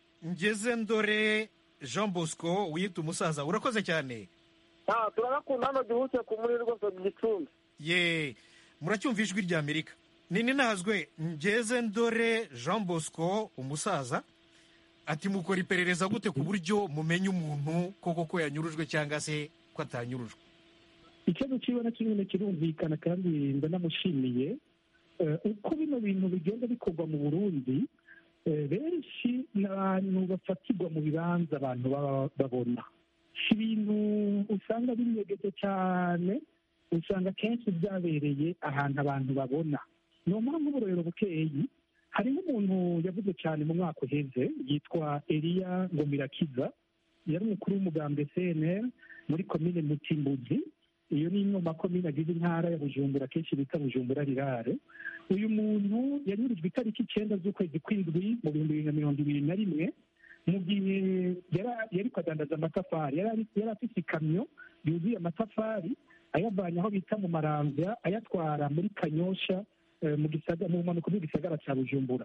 ngeze ndore jean bosco wiyita umusaza urakoze cyane nta turagakunda hano gihuke ku muri rwose gicumbi ye muracyumva ijwi rya amerika nini nahazwe ngeze ndore jean bosco umusaza ati mukora iperereza gute ku buryo mumenya umuntu koko ko yanyurujwe cyangwa se ko atanyurujwe ikibazo cy'iwe na kimwe kirumvikana kandi ndanamushimiye Eh, uko bino bintu bigenda bikorwa mu burundi eh, benshi ni abantu bafatirwa mu bibanza abantu baba babona si ibintu usanga binyegeje cyane usanga akenshi byabereye ahantu abantu babona ni mpamvu nk'uburorero bukeyi hari nk'umuntu yavuze cyane mu mwaka uheze yitwa eliya ngomirakiza yari umukuru w'umugambwe cnr muri komine mutimbuzi iyo ni imwe mu makomine agize intara ya bujumbura akenshi bita bujumbura rirare uyu muntu yanyurujwe itariki icyenda z'ukwezi kw'indwi mu bihumbi bibiri na mirongo ibiri na rimwe mu gihe yara- yari kwadandaza amatafari yari ari- yari afite ikamyo yuzuye amatafari ayavanye aho bita mu maramvya ayatwara muri kanyosha eh, mu gisaga- mu mpanuka bw'igisagara cya bujumbura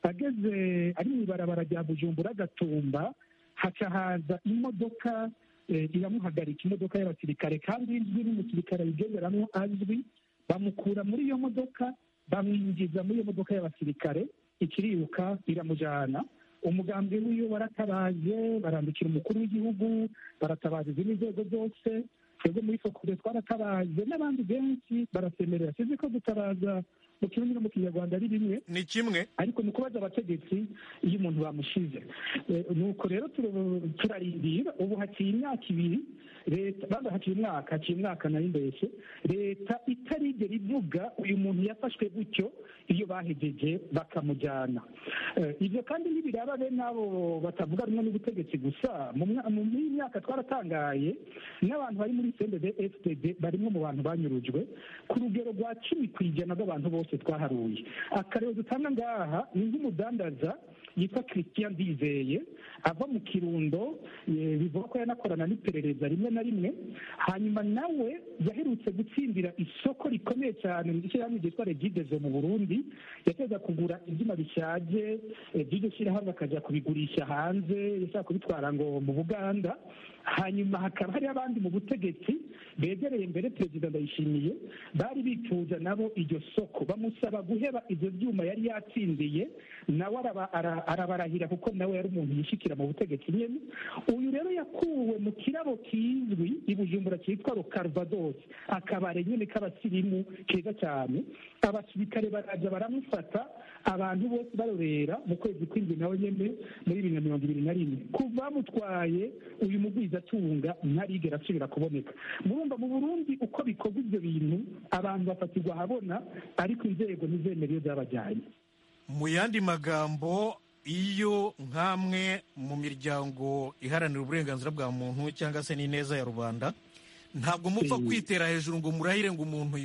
ageze ari mu ibarabara rya bujumbura gatumba haca haza imodoka eh, iramuhagarika imodoka y'abasirikare kandi izwi n'umusirikare ayigenderamo azwi bamukura muri iyo modoka bamwinjiza muri iyo modoka y'abasirikare ikiriruka iramujyana umugambi w'iyo waratabaje barandikira umukuru w'igihugu baratabaza izindi nzego zose twebwe muri fokure twaratabaje n'abandi benshi barasemerera sizi ko gutabaza mu kirundi no mu kinyarwanda ari bimwe ni kimwe ariko ni ukubaza abategetsi iyo umuntu bamushize Eh, nuko rero turu- turarindira ubu haciye imyaka ibiri leta baba haciye umwaka haciye umwaka nari mbeshye leta itarigera ivuga uyu muntu yafashwe gutyo iyo bahegeje bakamujyana Eh, ibyo kandi ntibiraba bene abo batavuga rumwe n'ubutegetsi gusa mu mwa- mu muri iyi myaka twaratangaye n'abantu bari muri cndb fpd barimo mu bantu banyurujwe ku rugero rwa cumi ku ijana rw'abantu bose twaharuye akarero dutanga ngaha ni nk'umudandaza yitwa christian ndizeye ava mu kirundo eh, bivuga ko yanakorana n'iperereza rimwe na rimwe hanyuma nawe yaherutse gutsindira isoko rikomeye cyane mu ishyirahamwe ryitwa regidezo mu burundi yateza kugura ibyuma bishaje eh, by'iryo shyirahamwe akajya kubigurisha hanze yashaka kubitwara ngo mu buganda hanyuma hakaba hari abandi mu butegetsi begereye mbere perezida ndayishimiye bari bifuza nabo iryo soko bamusaba guheba ibyo byuma yari yatsindiye nawe araba- ara- arabarahira kuko nawe yari umuntu yishikira mu butegetsi nyine uyu rero yakuwe mu kirabo kizwi i bujumbura cyitwa rokarvados akabare nyine k'abasirimu keza cyane abasirikare baraza baramufata abantu bose barorera mu kwezi kw'indwi nawe nyine muri bibiri na mirongo ibiri na rimwe kuva bamutwaye uyu mugwizatunga ntarigera asubira kuboneka murumva mu burundi uko bikorwa ibyo bintu abantu bafatirwa ahabona ariko inzego ntizemera iyo zabajyanye mu yandi magambo iyo nk'amwe mu miryango iharanira uburenganzira bwa muntu cyangwa se n'ineza ya rubanda ntabwo mupfa kwitera hejuru ngo murahire ngo umuntu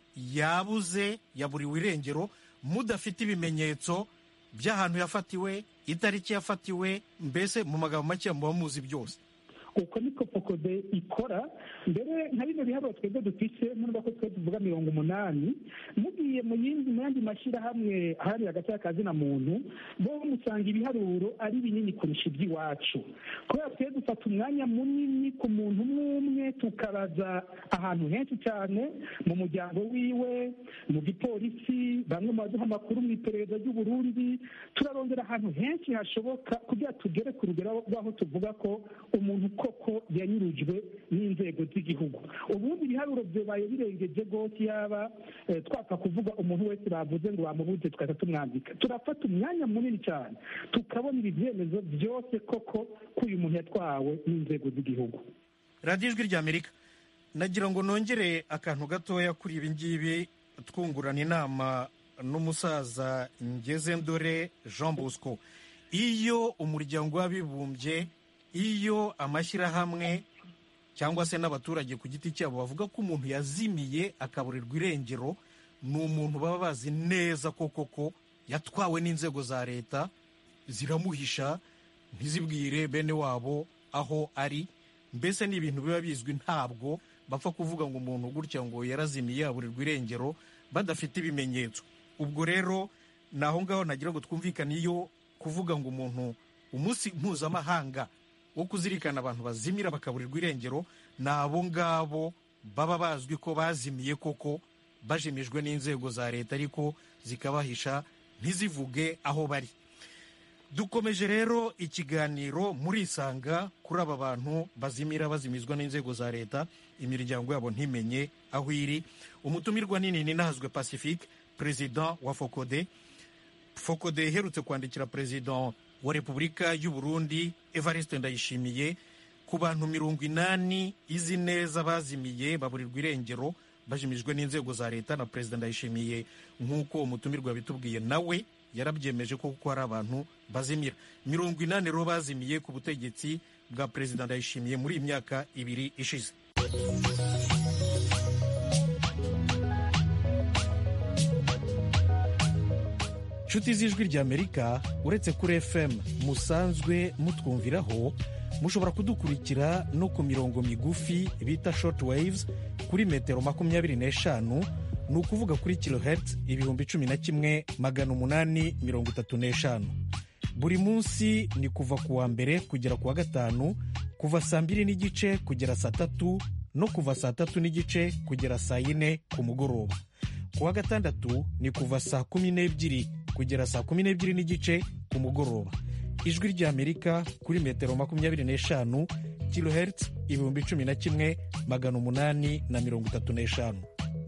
yabuze yaburiwe irengero mudafite ibimenyetso by'ahantu yafatiwe itariki yafatiwe mbese mu magambo make muba muzi byose uko niko fokode ikora mbere nka bino biharuro twebwe dufise nubwo ko twe tuvuga mirongo umunani mugiye mu yindi mu yandi mashyirahamwe aharanira agace kazina muntu bo musanga ibiharuro ari binini kurusha iby'iwacu kubera twe dufata umwanya munini ku muntu umwe umwe tukabaza ahantu henshi cyane mu muryango wiwe mu gipolisi bamwe mu baduha amakuru mu iperereza ry'uburundi turarondera ahantu henshi hashoboka kugira tugere ku rugero rw'aho tuvuga ko umuntu koko yanyurujwe n'inzego z'igihugu ubundi ibiharuro byabaye birengeje rwose yaba eh, twapfa kuvuga umuntu wese bavuze ngo bamubuze tugahita tumwandika turafata umwanya munini cyane tukabona ibi byemezo byose koko ko uyu muntu yatwawe n'inzego z'igihugu radiyo ijwi ry'amerika nagira ngo nongere akantu gatoya kuri ibi ngibi twungurana inama n'umusaza ngeze ndore jean bosco iyo umuryango w'abibumbye iyo amashyirahamwe cyangwa se n'abaturage ku giti cyabo bavuga ko umuntu yazimiye akaburirwa irengero ni umuntu baba bazi neza ko koko yatwawe n'inzego za leta ziramuhisha ntizibwire bene wabo aho ari mbese ni ibintu biba bizwi ntabwo bapfa kuvuga ngo umuntu gutya ngo yarazimiye aburirwa irengero badafite ibimenyetso ubwo rero ni aho ngaho nagira ngo twumvikane iyo kuvuga ngo umuntu umunsi mpuzamahanga wo kuzirikana abantu bazimira bakaburirwa irengero ni abo ngabo baba bazwi ko bazimiye koko bajimijwe n'inzego za leta ariko zikabahisha ntizivuge aho bari dukomeje rero ikiganiro murisanga kuri aba bantu bazimira bazimizwa n'inzego za leta imiryango yabo ntimenye aho iri umutumirwa nini ni nahazwe pacifique perezida wa fokode fokode iherutse kwandikira perezida wa repubulika y'u burundi evariste ndayishimiye ku bantu mirongo inani izi neza bazimiye baburirwa irengero bajimijwe n'inzego za leta na perezida ndayishimiye nk'uko umutumirwa yabitubwiye nawe yarabyemeje ko kuko hari abantu bazimira mirongo inani rero bazimiye ku butegetsi bwa perezida ndayishimiye muri iyi myaka ibiri ishize nshuti z'ijwi ry'amerika uretse kuri fm musanzwe mutwumviraho mushobora kudukurikira no ku mirongo migufi bita short waves kuri metero makumyabiri n'eshanu ni ukuvuga kuri kilohertz ibihumbi cumi na kimwe magana umunani mirongo itatu n'eshanu buri munsi ni kuva ku wa mbere kugera ku wa gatanu kuva saa mbiri n'igice kugera saa tatu no kuva saa tatu n'igice kugera saa yine ku mugoroba ku wa gatandatu ni kuva saa kumi n'ebyiri kugera saa kumi n'ebyiri n'igice ku mugoroba ijwi ry'amerika kuri metero makumyabiri n'eshanu kilohertz ibihumbi cumi na kimwe magana umunani na mirongo itatu n'eshanu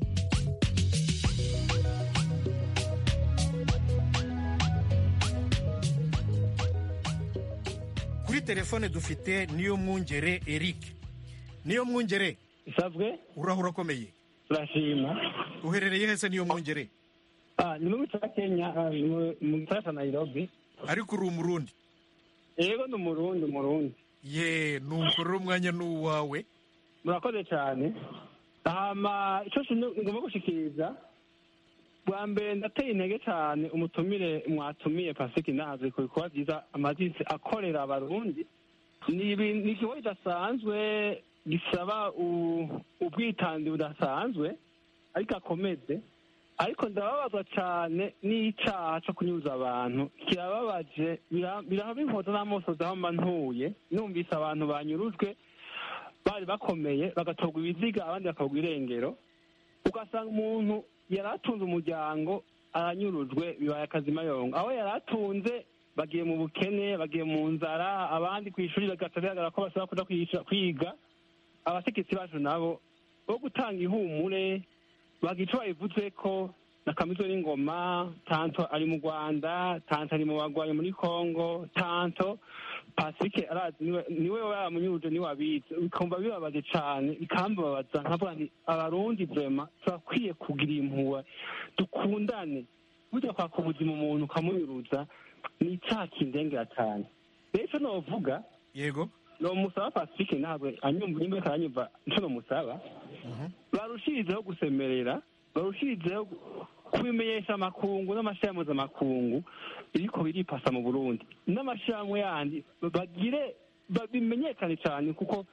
kuri telefone dufite niyo mwungere eric niyo mwungere isabwe urahura akomeye turashima uherereye hese niyo mwungere Ah, ni mu gihugu cya kenya ah, mu- mu gisagara cya nairobi ariko uri umurundi yego ni umurundi umurundi ye nuko rero umwanya ni uwawe murakoze cyane hama icyo kintu ngomba gushikiriza bwa mbere ndateye intege cyane umutumire mwatumiye pasiki nazi ku bikorwa byiza amazisi akorera abarundi ni ibi- ni igikorwa kidasanzwe gisaba u- ubwitanzi budasanzwe ariko akomeze ariko ndababazwa cyane n'icyaha cyo kunyuza abantu kirababaje bira- biraba inkoto n'amosozi aho mba ntuye numvise abantu banyurujwe bari bakomeye bagatorwa ibiziga abandi bakagwa irengero ugasanga umuntu yari atunze umuryango aranyurujwe bibaye akazimayongo aho yari atunze bagiye mu bukene bagiye mu nzara abandi ku ishuri bagaca bigaragara ko bashobora kuja kwica- kwiga abategetsi bacu nabo bo gutanga ihumure bagira icyo babivuze ko na kamizo n'ingoma tanto ari mu rwanda tanto ari mu bagwayi muri congo tanto pasifike arazi niwe niwe yamunyuruje niwe abizi bikumva bibabaje cyane bikambabaza nkavuga nti abarundi vrema turakwiye kugira impuhwe dukundane burya kwaka ubuzima umuntu ukamunyuruza ni icyaha kindengera cyane rero icyo novuga yego nomusaba pasifike ntabwo anyumva nimba ariko aranyumva icyo nomusaba barushirizeho gusemerera barushirizeho kubimenyesha amakungu n'amashyirahamwe mpuzamakungu biriko biripasa mu burundi n'amashyirahamwe yandi bagire ba- bimenyekane cyane kuko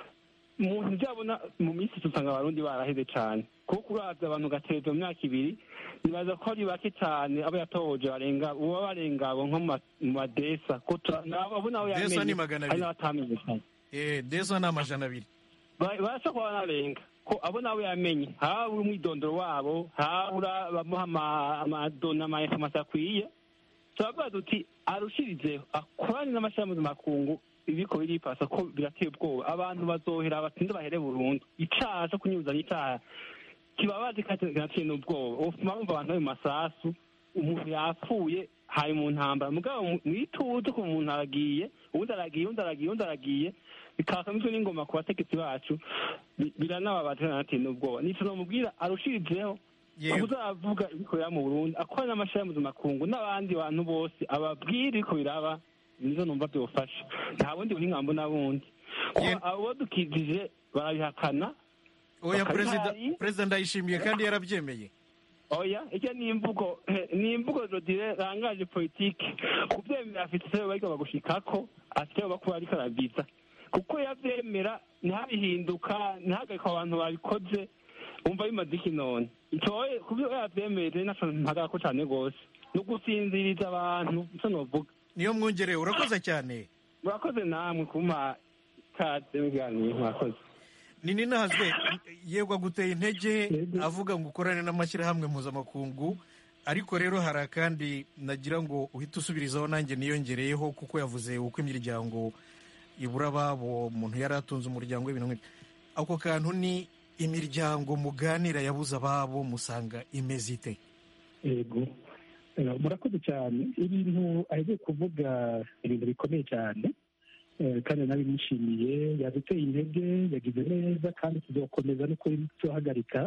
umuntu byabona mu minsi usanga abarundi baraheze cyane kuko uravye abantu gatezo mu myaka ibiri nibaza ko ari bake cyane abo yatohoje barenga uba barenga abo nko mu ma- mu madesa ko tura- nabo abo nabo Desa yamenye ni magana hari abiri. n'abatamenyekanye Eh, desa ni amajana abiri Ba- barashobora kuba banarenga ko abo nabo yamenye habura umwidondoro wabo habura bamuha ama- amadona ama information akwiye turavuga duti arushirizeho akorane n'amashirahamwe makungu ibiko biripasa ko birateye ubwoba abantu bazohera batinde bahere burundu icaha co kunyuzanya icaha kibabazi kinateye n'ubwoba ufuma bumva abantu bari mu masasu umuntu yapfuye hari mu ntambara mugabo mu- mwituze ko umuntu aragiye uwundi aragiye uwundi aragiye uwundi aragiye bikaka mitwe n'ingoma ku bategetsi bacu bi- biranababaje kanateye n'ubwoba nico nomubwira arushirizeho Yego. uzavuga ibikorera mu burundi akora n'amashirahamwe makungu n'abandi bantu bose ababwira ibiko biraba nizo numva byofasha nta bundi buhinga mbona bundi kuko abo dukijije barabihakana oya bakabihari. perezida perezida ndayishimiye kandi yarabyemeye oya ijya ni imvugo ni imvugo rodire rangaje politike kubyemera afite icyo bariko bagushikako afite icyo bakuba ariko arabiza kuko yavyemera ntihabihinduka ntihagarika abantu babikoze wumva bimaze iki none ntoye kubyo yavyemere naco mpagako cane gose ni ugusinziriza abantu ico novuga niyo mwongereye urakoze cyane murakoze namwe kumpa kaze muganiro murakoze ni ninahazwe yego aguteye intege avuga ngo ukorane n'amashyirahamwe mpuzamakungu ariko rero hari akandi nagira ngo uhite usubirizaho nanjye niyongereyeho kuko yavuze uko imiryango ibura ababo umuntu yari atunze umuryango w'ibintu nk'ibyo ako kantu ni imiryango muganira yabuze ababo musanga imeze ite yego Eh, murakoze cyane ibintu ahejeje kuvuga ibintu bikomeye cyane Eh, kandi nabimushimiye yaduteye intege yagize neza kandi tuzakomeza no kuri tuhagarika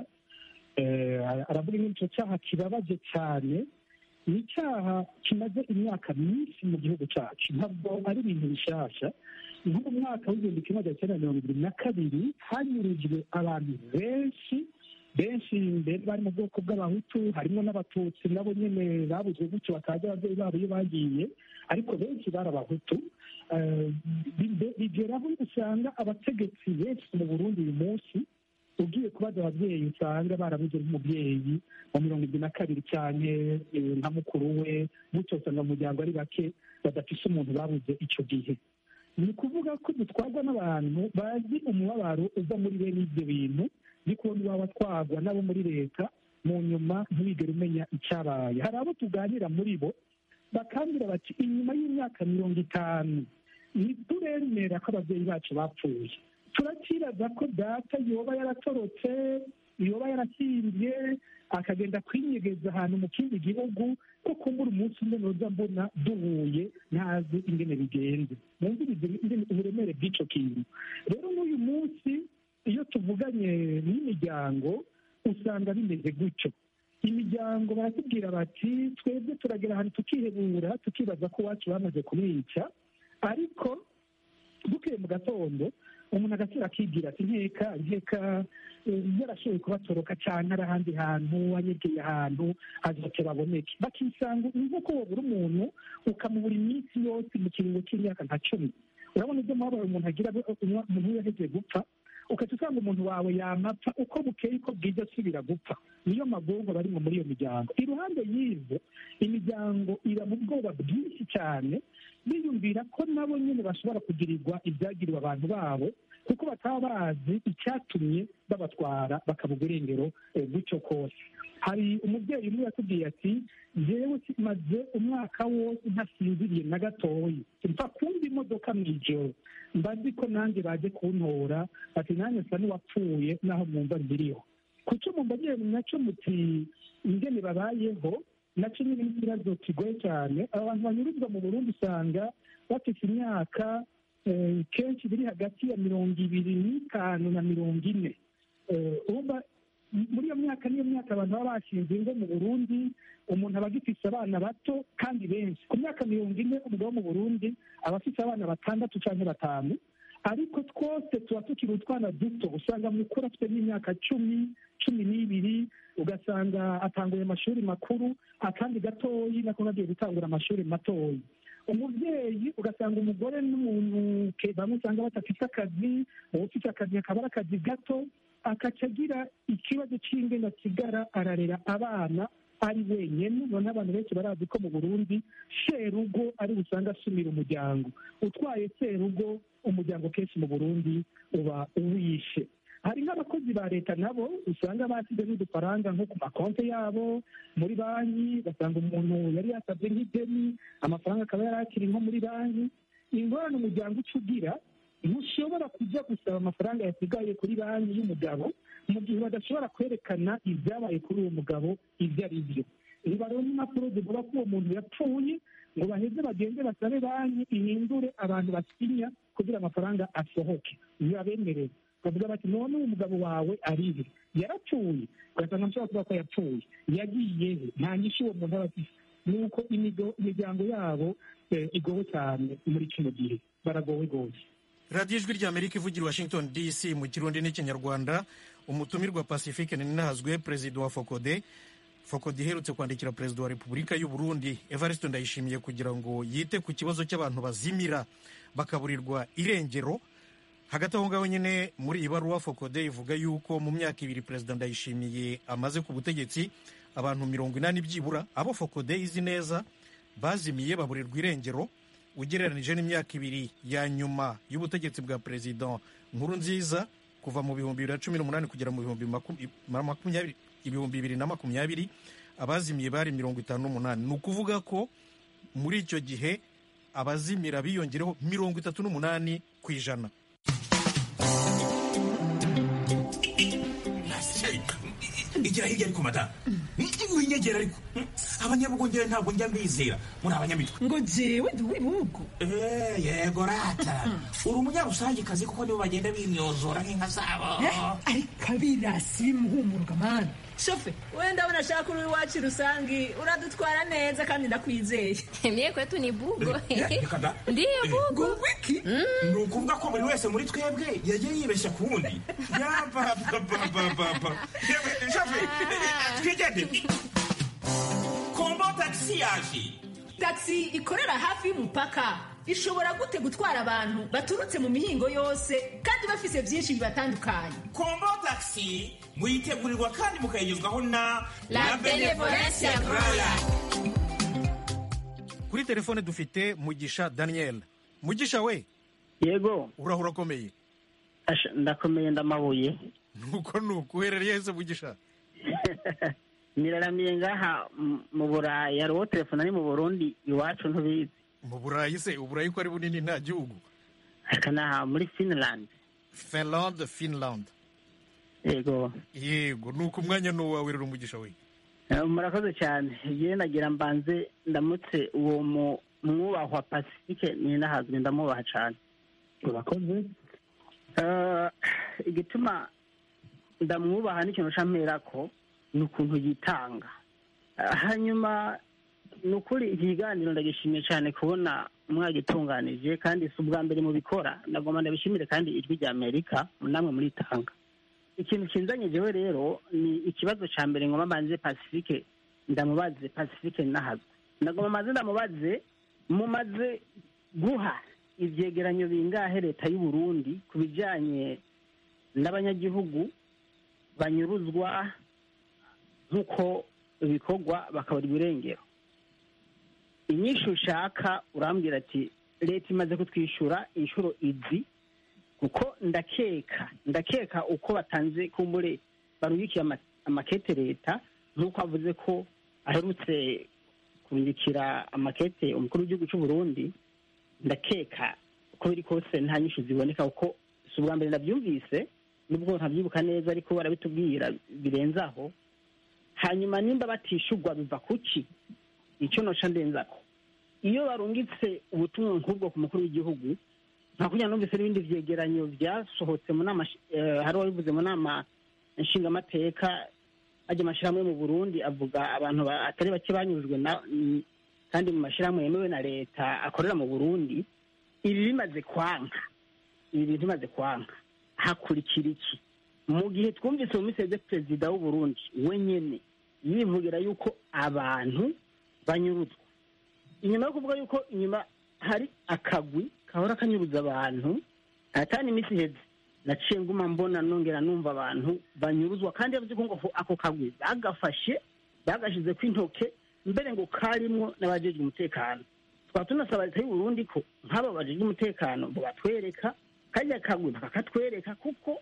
Eh, aravuga ngo icyo cyaha kibabaje cyane ni icyaha kimaze imyaka myinshi mu gihugu cyacu ntabwo ari ibintu bishasha nko mu mwaka w'igihumbi kimwe magana cyenda mirongo irindwi na kabiri hanyurijwe abantu benshi benshi mbere bari mu bwoko bw'abahutu harimo n'abatutsi nabo nyine babuze gutyo batazi ababyeyi babo iyo bagiye ariko benshi bari abahutu Eh, bi- bigeraho usanga abategetsi benshi mu burundi uyu munsi ugiye kubaza ababyeyi usanga barabuze nk'umubyeyi wa mirongo irindwi na kabiri cyane eh, nka mukuru we gutyo usanga mu muryango ari bake badafise umuntu babuze icyo gihe ni ukuvuga ko dutwarwa n'abantu bazi umubabaro uva muri bene ibyo bintu ni kubona iwabo atwarwa n'abo muri leta mu nyuma ntibigere umenya icyabaye hari abo tuganira muri bo bakambwira bati inyuma y'imyaka mirongo itanu ntituremera ko ababyeyi bacu bapfuye turakiraza ko data yoba yaratorotse yoba yarahimbye akagenda kwinyegeza ahantu mu kindi gihugu ko kumbura umunsi umwe noza mbona duhuye ntazi ingene bigenze mwumvirize ingene uburemere bw'ico kintu rero n'uyu munsi iyo tuvuganye n'imiryango usanga bimeze gutyo imiryango baratubwira bati twebwe turagera ahantu tukihebura tukibaza ko iwacu bamaze kumwica ariko bukeye mu gatondo umuntu agasura akigira ati nkeka nkeka eh, yarashoboye kubatoroka cyane ari ahandi hantu anyegeye ahantu azoke baboneke bakisanga ni nk'uko wabura umuntu ukamubura iminsi yose mu kiringo cy'imyaka nka cumi urabona ibyo mubabaro umuntu agira umuntu we yaheze gupfa ukajya usanga umuntu wawe yamapfa uko bukeye uko bwije asubira gupfa niyo magongo barimo muri iyo miryango iruhande y'ibyo imiryango iba mu bwoba bwinshi cyane biyumvira ko nabo nyine bashobora kugirirwa ibyagiriwe abantu babo kuko bataba bazi icyatumye babatwara bakaba irengero eh, gutyo kose hari umubyeyi umwe yatubwiye ati njyewe maze umwaka wose ntasinziriye na gatoyi mfa kumva imodoka mu ijoro mba nzi ko nanjye baje kuntora ati nanjye nsa n'uwapfuye naho mwumva mbiriho kuco mumbagiye nacyo muti ingene babayeho nacyo nyine ni ikibazo kigoye cyane abantu banyuruzwa mu burundi usanga bafite imyaka eh, kenshi biri hagati ya mirongo ibiri n'itanu na mirongo ine Eh, urumva muri iyo myaka niyo myaka abantu baba bashinze ingo mu burundi umuntu aba agifise abana bato kandi benshi ku myaka mirongo ine umugabo wo mu burundi aba afite abana batandatu cyangwa batanu ariko twose tuba tukiri utwana duto usanga mukuru afite n'imyaka cumi cumi n'ibiri ugasanga atanguye amashuri makuru akandi gatoyi nako nagiye gutangura amashuri matoyi umubyeyi ugasanga umugore n'umuntu ke- bamwe usanga badafite akazi ufite akazi akaba ari akazi gato akaca agira ikibazo cy'ingene asigara ararera abana ari wenyine none abantu benshi barazi ko mu burundi serugo ari usanga asumira umuryango utwaye serugo umuryango kenshi mu burundi uba uwishe hari nk'abakozi ba leta nabo usanga basize n'udufaranga nko ku makonti yabo muri banki ugasanga umuntu yari yasabye nk'ideni amafaranga akaba yari akiri nko muri banki ingorane umuryango uca ugira ntushobora kujya gusaba amafaranga yasigaye kuri banki y'umugabo mu gihe badashobora kwerekana ibyabaye kuri uwo mugabo ibyo ari byo ntibaronka impapuro zivuga ko uwo muntu yapfuye ngo baheze bagende basabe banki ihindure abantu basinya kugira amafaranga asohoke ntibabemerere bavuga bati none uwo mugabo wawe arihe yarapfuye ugasanga nshobora kuvuga ko yapfuye yagiye he nta nyinshi uwo muntu aba afite ni uko imigo- imiryango yabo eh, igowe cyane muri kino gihe baragowe rwose radiyo ijwi ry'amerika ivugira i washington dc mu kirundi n'ikinyarwanda umutumirwa pacifique ninahazwe perezida wa fokode fokode iherutse kwandikira perezida wa repubulika y'u burundi evariste ndayishimiye kugira ngo yite ku kibazo cy'abantu bazimira bakaburirwa irengero hagati aho ngaho nyine muri iyi baruwa fokode ivuga yuko mu myaka ibiri perezida ndayishimiye amaze ku butegetsi abantu mirongo inani byibura abo fokode izi neza bazimiye baburirwa irengero ugereranije n'imyaka ibiri ya nyuma y'ubutegetsi bwa perezida nkuru nziza kuva mu bihumbi bibiri na cumi n'umunani kugera mu bihumbi maku- makumyabiri ibihumbi bibiri na makumyabiri abazimiye bari mirongo itanu n'umunani ni ukuvuga ko muri icyo gihe abazimira biyongereho mirongo itatu n'umunani ku ijana igira hirya ariko mata winyegera ariko abanyabugongera ntabwo njya mbizera muri abanyamitwe ngo jewe ndi uw'ibihugu Eh, yego rata uri umunyarusangikazi kuko nibo bagenda bimyozora nk'inka zabo ariko abirasi bimuhumuruka mani shofe wenda abona ashaka uri iwacu rusangi uradutwara neza kandi ndakwizeye Mie kwetu ni bugo. reka da Ndiyo bugo. wiki ni ukuvuga ko buri wese muri twebwe yagiye yibeshya ku wundi yabababababa yewe shafe twigende kombo tagisi yaje taxi ikorera hafi y'umupaka ishobora gute gutwara abantu baturutse mu mihingo yose kandi bafise byinshi bibatandukanye kombo tagisi muyitegurirwa kandi mukayigezwaho na La Benevolencia Royal. kuri telefone dufite mugisha daniel mugisha we yego urahura akomeye Asha, ndakomeye ndamabuye nuko nuko uherereye hese mugisha niraramiye ngaha m- mu burayi hari uwo telefone ari mu burundi iwacu ntubizi mu burayi se uburayi ko ari bunini nta gihugu aka ni aha muri finland finland finland yego yego nuko umwanya ni uwawe rero umugisha we Eh, murakoze cyane yewe nagira mbanze ndamutse uwo mu- mwubahwa pacifique ninahazwe ndamwubaha cyane urakoze Eh, igituma ndamwubaha n'ikintu camperako ni ukuntu yitanga Eh, hanyuma ni ukuri iki kiganiro ndagishimiye cyane kubona mwagitunganije kandi si ubwa mbere mubikora ndagomba ndabishimire kandi ijwi rya amerika namwe muritanga ikintu kinzanye jewe rero ni ikibazo ca mbere ngoma mbanze pacifique ndamubaze pacifique nahazwe ndagomba maze ndamubaze mumaze guha ivyegeranyo bingahe leta y'u Burundi ku bijanye n'abanyagihugu banyuruzwa nk'uko ibikorwa bakaburirwa irengero inyishu ushaka urambwira ati leta imaze kutwishyura inshuro izi kuko ndakeka ndakeka uko batanze kumbure barubikiye ama- amakete leta nk'uko avuze ko aherutse kurungikira amakete umukuru w'igihugu cy'u Burundi ndakeka uko biri kose nta nyinshi ziboneka kuko si ubwa mbere ndabyumvise nubwo ntabyibuka neza ariko barabitubwira birenze aho hanyuma nimba batishurwa biva kuki icyo noca ndenzako iyo barungitse ubutumwa nk'ubwo ku mukuru w'igihugu nta kugira numvise n'ibindi vyegeranyo byasohotse mu nama shi- eh, hari uwabivuze mu nama nshingamateka ajya amashyirahamwe mu burundi avuga abantu ba- atari bake banyujwe na mm, kandi mu mashyirahamwe yemewe na leta akorera mu burundi ibi bimaze kwanka ibi bintu bimaze kwanka hakurikira iki mu gihe twumvise mu minsi yeze perezida w'u Burundi wenyene yivugira yuko abantu banyuruzwa inyuma yo kuvuga yuko inyuma hari akagwi kahora kanyuruza abantu atani iminsi iheze naciye nguma mbona nongera numva abantu banyuruzwa kandi yavuze ko ngo ako kagwi bagafashe bagashyize ku intoke mbere ngo karimwo n'abajejwe umutekano twaba tunasaba leta y'u Burundi ko nk'aba bajejwe umutekano ngo batwereka kajya kagwi bakakatwereka kuko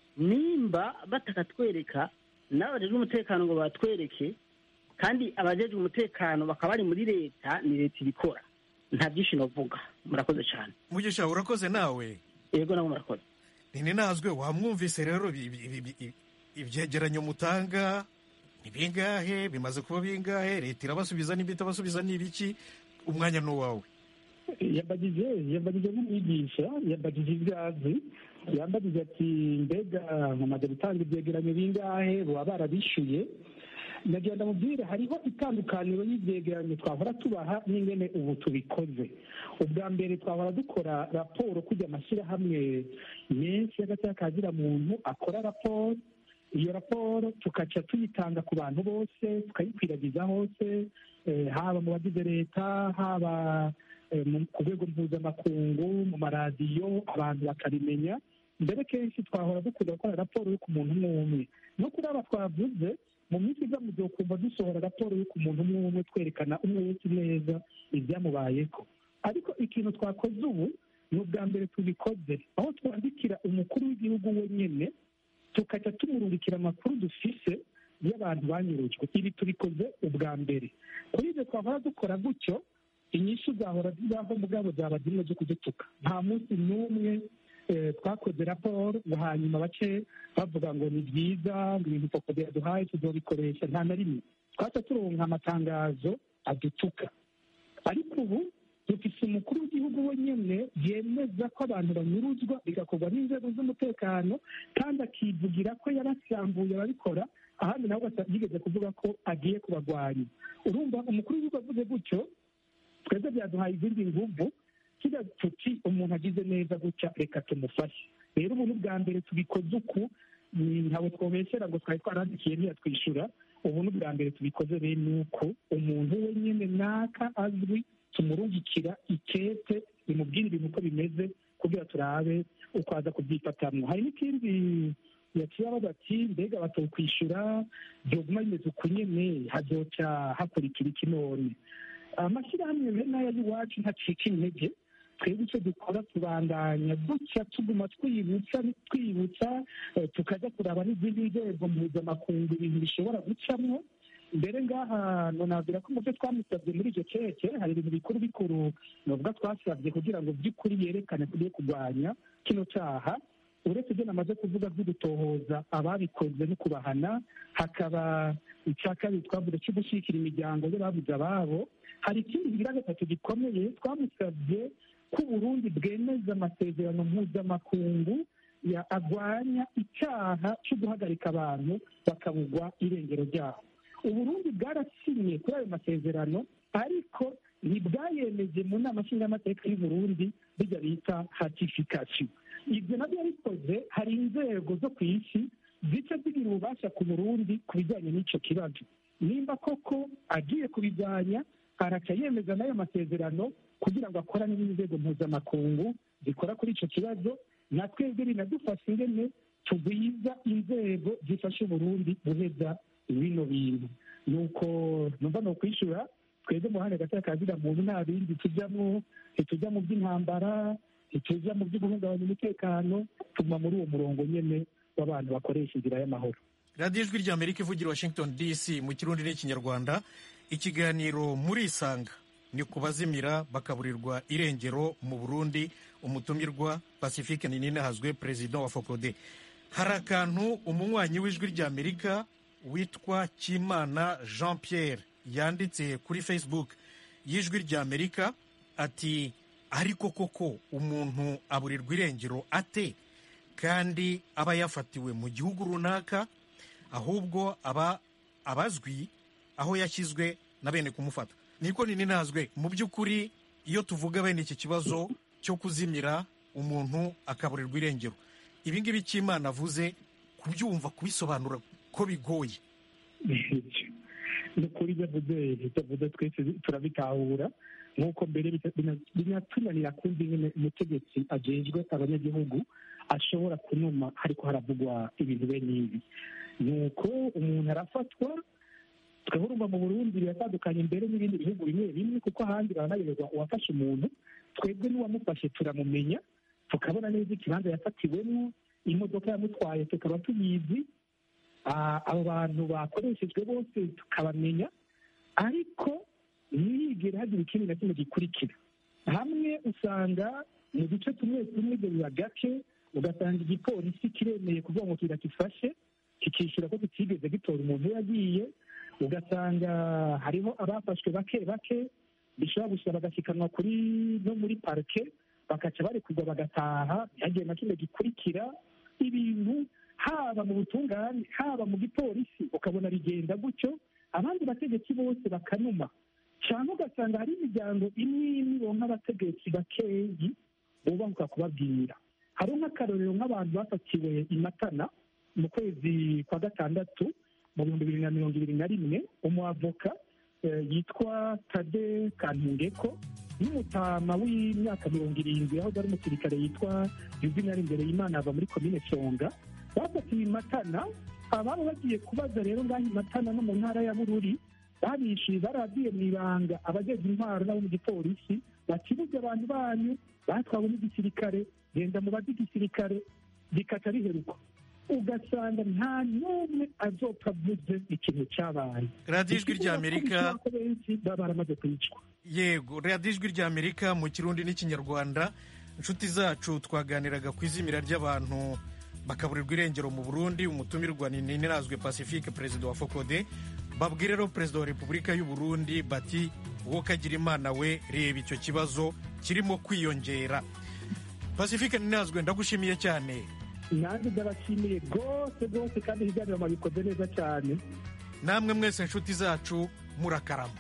nimba batakatwereka n'abajejwe umutekano ngo batwereke kandi abajejwe umutekano bakaba bari muri leta ni leta ibikora nta byinshi novuga murakoze cyane mugisha urakoze nawe yego nabo murakoze nini nazwe wamwumvise rero ibi- ibi- ibi- ibi- ibyegeranyo mutanga ni bingahe bimaze kuba bingahe leta irabasubiza n'ibyo itabasubiza ni ibiki umwanya ni uwawe yambagije yambagije nk'umwigisha yambagije ibyo azi yambagije ati mbega mumaze gutanga ibyegeranyo bingahe baba barabishyuye nagenda mubwire hariho itandukaniro y'ibyegeranyo twahora tubaha n'ingene ubu tubikoze ubwa mbere twahora dukora raporo kujya amashyirahamwe menshi y'agacyakagira muntu akora raporo iyo raporo tukaca tuyitanga ku bantu bose tukayikwiragiza hose eh, haba mu bagize leta haba eh, mu- ku rwego mpuzamakungu mu maradiyo abantu bakabimenya mbere kenshi twahora dukunda gukora raporo yo ku muntu umwe umwe no kuri aba twavuze mu minsi iza mu gihe ukumva dusohora raporo yo ku muntu umwe umwe twerekana umwe wese neza ibyamubayeho ariko ikintu twakoze ubu ni ubwa mbere tubikoze aho twandikira umukuru w'igihugu wenyine tukajya tumurungikira amakuru dufise y'abantu banyurujwe ibi tubikoze ubwa mbere kuri ibyo twahora dukora gutyo inyishu zahora zibaho mugabo zaba zimwe zo kudutuka nta munsi n'umwe eh, twakoze raporo ngo hanyuma bace bavuga ngo ni byiza ngo ibintu koko byaduhaye tuzobikoresha nta na rimwe twaca turonka amatangazo adutuka ariko ubu dufise umukuru w'igihugu wenyine yemeza ko abantu banyuruzwa bigakorwa n'inzego z'umutekano kandi akivugira ko yarasambuye ababikora ahandi nawe ugasa- yigeze kuvuga ko agiye kubagwanya urumva umukuru w'igihugu avuze gutyo twebwe byaduhaye izindi nguvu kiga tuti umuntu agize neza gutya reka tumufashe rero ubu ni ubwa mbere tubikoze uku ni ntawe twobesera ngo twari twarandikiye ntiyatwishyura ubu ni ubwa mbere tubikoze bene uko umuntu wenyine naka azwi tumurungikira ikete bimubwira ibintu uko bimeze kugira turabe uko aza kubyifatamwo hari n'ikindi yaciye abaza ati mbega batokwishyura byoguma bimeze uku nyene hazoca hakurikira iki none amashyirahamwe bene aya y'iwacu ntacika intege twebwe icyo dukora tubandanya duca tuguma twibutsa twibutsa eh, tukajya kuraba n'izindi nzego mpuzamakungu ibintu bishobora gucamwo mbere ngaha nonabwira ko mu byo twamusabye muri icyo keke hari ibintu bikuru bikuru novuga twasabye kugira ngo by'ukuri yerekane tugiye kurwanya kino cyaha uretse ibyo namaze kuvuga byo gutohoza ababikoze no kubahana hakaba icya kabiri twavuze cyo gushyigikira imiryango y'ababuze ababo hari ikindi kigira gatatu gikomeye twamusabye ko uburundi bwemeza amasezerano mpuzamakungu ya agwanya icyaha cyo guhagarika abantu bakabugwa irengero ryabo uburundi bwarasinye kuri ayo masezerano ariko ntibwayemeje mu nama nshingamateka y'uburundi bijya bita hatifikasiyo ibyo nabyo yabikoze hari inzego zo ku isi zica zigira ububasha ku burundi ku bijyanye n'icyo kibazo nimba koko agiye kubijyanya araca yemeza n'ayo masezerano kugira ngo akorane n'inzego mpuzamakungu zikora kuri icyo kibazo na twebwe binadufasha ingene tugwiza inzego zifasha uburundi guheza bino bintu nuko numva ni ukwishyura twebwe mu ruhande gato kazira muntu nta bindi tujyamo ntitujya mu by'intambara ntitujya mu byo guhungabanya umutekano tuguma muri uwo murongo nyine w'abantu bakoresha inzira y'amahoro radiyo ijwi rya amerika ivugira i washington dc mu kirundi n'ikinyarwanda ikiganiro muri isanga ni ku bazimira bakaburirwa irengero mu burundi umutumirwa pacifique ninahazwe perezida wa fokode hari akantu umunywanyi w'ijwi rya amerika witwa kimana jean pierre yanditse kuri facebook y'ijwi rya amerika ati ariko koko umuntu aburirwa irengero ate kandi aba yafatiwe mu gihugu runaka ahubwo aba abazwi aho yashyizwe na bene kumufata niko nini nazwe mu by'ukuri iyo tuvuga bene iki kibazo cyo kuzimira umuntu akaburirwa irengero ibi ngibi cy'imana avuze kubyumva kubisobanura ko bigoye ni ukuri ibyo avuze ibyo avuze twese turabitahura nk'uko mbere bita- bina- binatunanira kumva ingene umutegetsi ajejwe abanyagihugu ashobora kunuma ariko haravugwa ibintu bene ibi ni uko umuntu arafatwa twebwe urumva mu burundi biratandukanye mbere n'ibindi bihugu bimwe bimwe kuko ahandi baranayoberwa uwafashe umuntu twebwe n'uwamufashe turamumenya tukabona neza ikibanza yafatiwemo imodoka yamutwaye tukaba tuyizi Ah, abo bantu bakoreshejwe bose tukabamenya ariko ntiyigere hagira ikindi na kimwe gikurikira hamwe usanga mu duce tumwe tumwe ibyo biba gake ugasanga igipolisi kiremeye kuvuga ngo kirakifashe kikishyura ko kitigeze gitora umuntu we yagiye ugasanga hariho abafashwe bake bake bishobora gusaba bagashyikanwa kuri no muri parike bakaca barekurwa bagataha ntihagire na kimwe gikurikira ibintu haba mu butungane haba mu gipolisi ukabona bigenda gutyo abandi bategetsi bose bakanuma cyangwa ugasanga hari imiryango imwe imwe ironka abategetsi bakeyi bubahuka kubabwira hari nk'akarorero nk'abantu bafatiwe i matana mu kwezi kwa gatandatu mu bihumbi bibiri na mirongo ibiri na rimwe umuavoka eh, yitwa tade kantungeko n'umutama w'imyaka mirongo irindwi aho ari umusirikare yitwa yuvinari imbere y'imana ava muri komine songa bafatiwe i matana ababa bagiye kubaza rero ngaho i matana no mu ntara ya bururi babishyuye barabwiye mu ibanga abageze intwaro n'abo mu gipolisi bakibuze abantu banyu batwawe n'igisirikare genda mu bazi igisirikare rikata riheruka ugasanga nta n'umwe azopfa avuze ikintu cyabaye radiyo ijwi ry'amerika ko benshi baba baramaze kwicwa yego radiyo ijwi ry'amerika mu kirundi n'ikinyarwanda inshuti zacu twaganiraga ku izimira ry'abantu bakaburirwa irengero mu burundi umutumirwa ni nirazwe pacifique perezida wa fokode babwire rero perezida wa repubulika y'u burundi bati wowe kagira imana we reba icyo kibazo kirimo kwiyongera pacifique ninazwe ndagushimiye cyane nanjye ndabashimiye rwose rwose kandi ibiganiro mwabikoze neza cyane namwe mwese inshuti zacu murakarama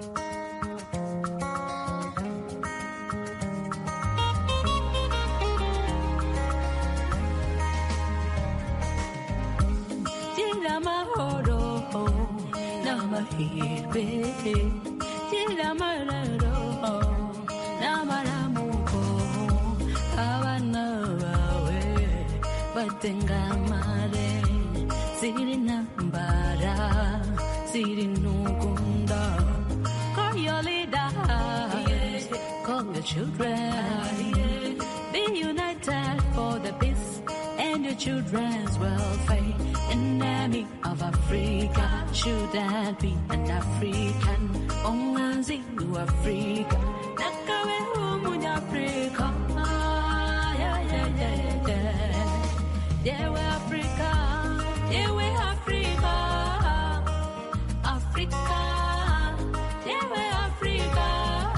gira amahoro n'amahirwe gira amararo n'amaramuko abana bawe batengamare ziri ntambara ziri ntugunda call your leaders call your children be united for the peace and your children's welfare. Enemy of Africa shouldn't be an African. Only you Africa. Nakawe humu Africa. Ah, yeah, yeah, yeah, yeah. Yeah, we Africa. Yeah, we Africa. Africa. Yeah, we Africa.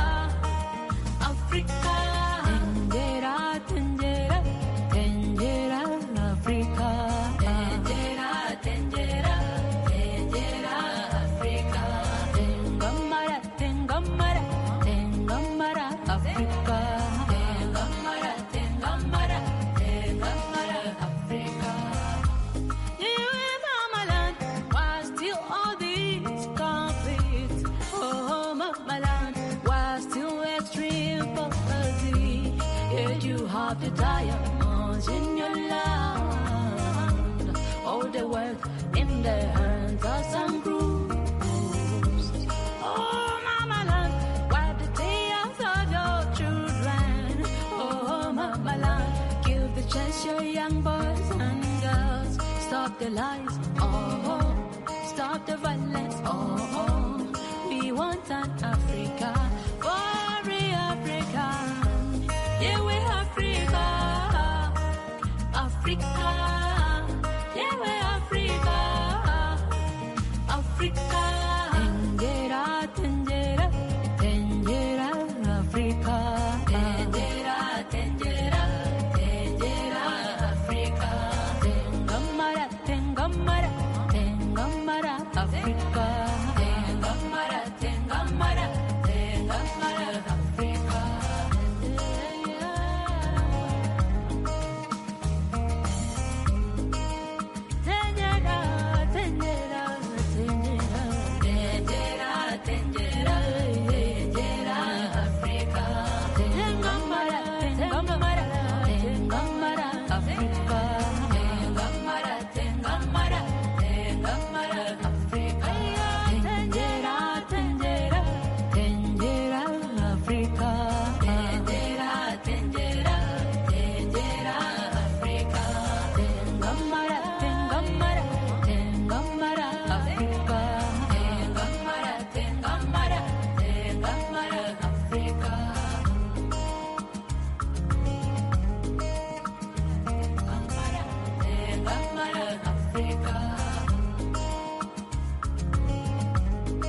Africa. Tendera, tendera, tendera, Africa. Tendera, tendera, tendera, Africa. Tengamara, tengamara, tengamara, Africa. Tengamara, tengamara, tengamara, Africa. You in Mama land, why still all these conflicts? Oh, Mama land, why still extreme poverty? Yet you have the diamonds in your land. All the wealth in the hands of some groups. Oh, Mama land, wipe the tears of your children. Oh, Mama land, give the chance your young boys and girls. Stop the lies, oh, stop the violence, oh, we want an Africa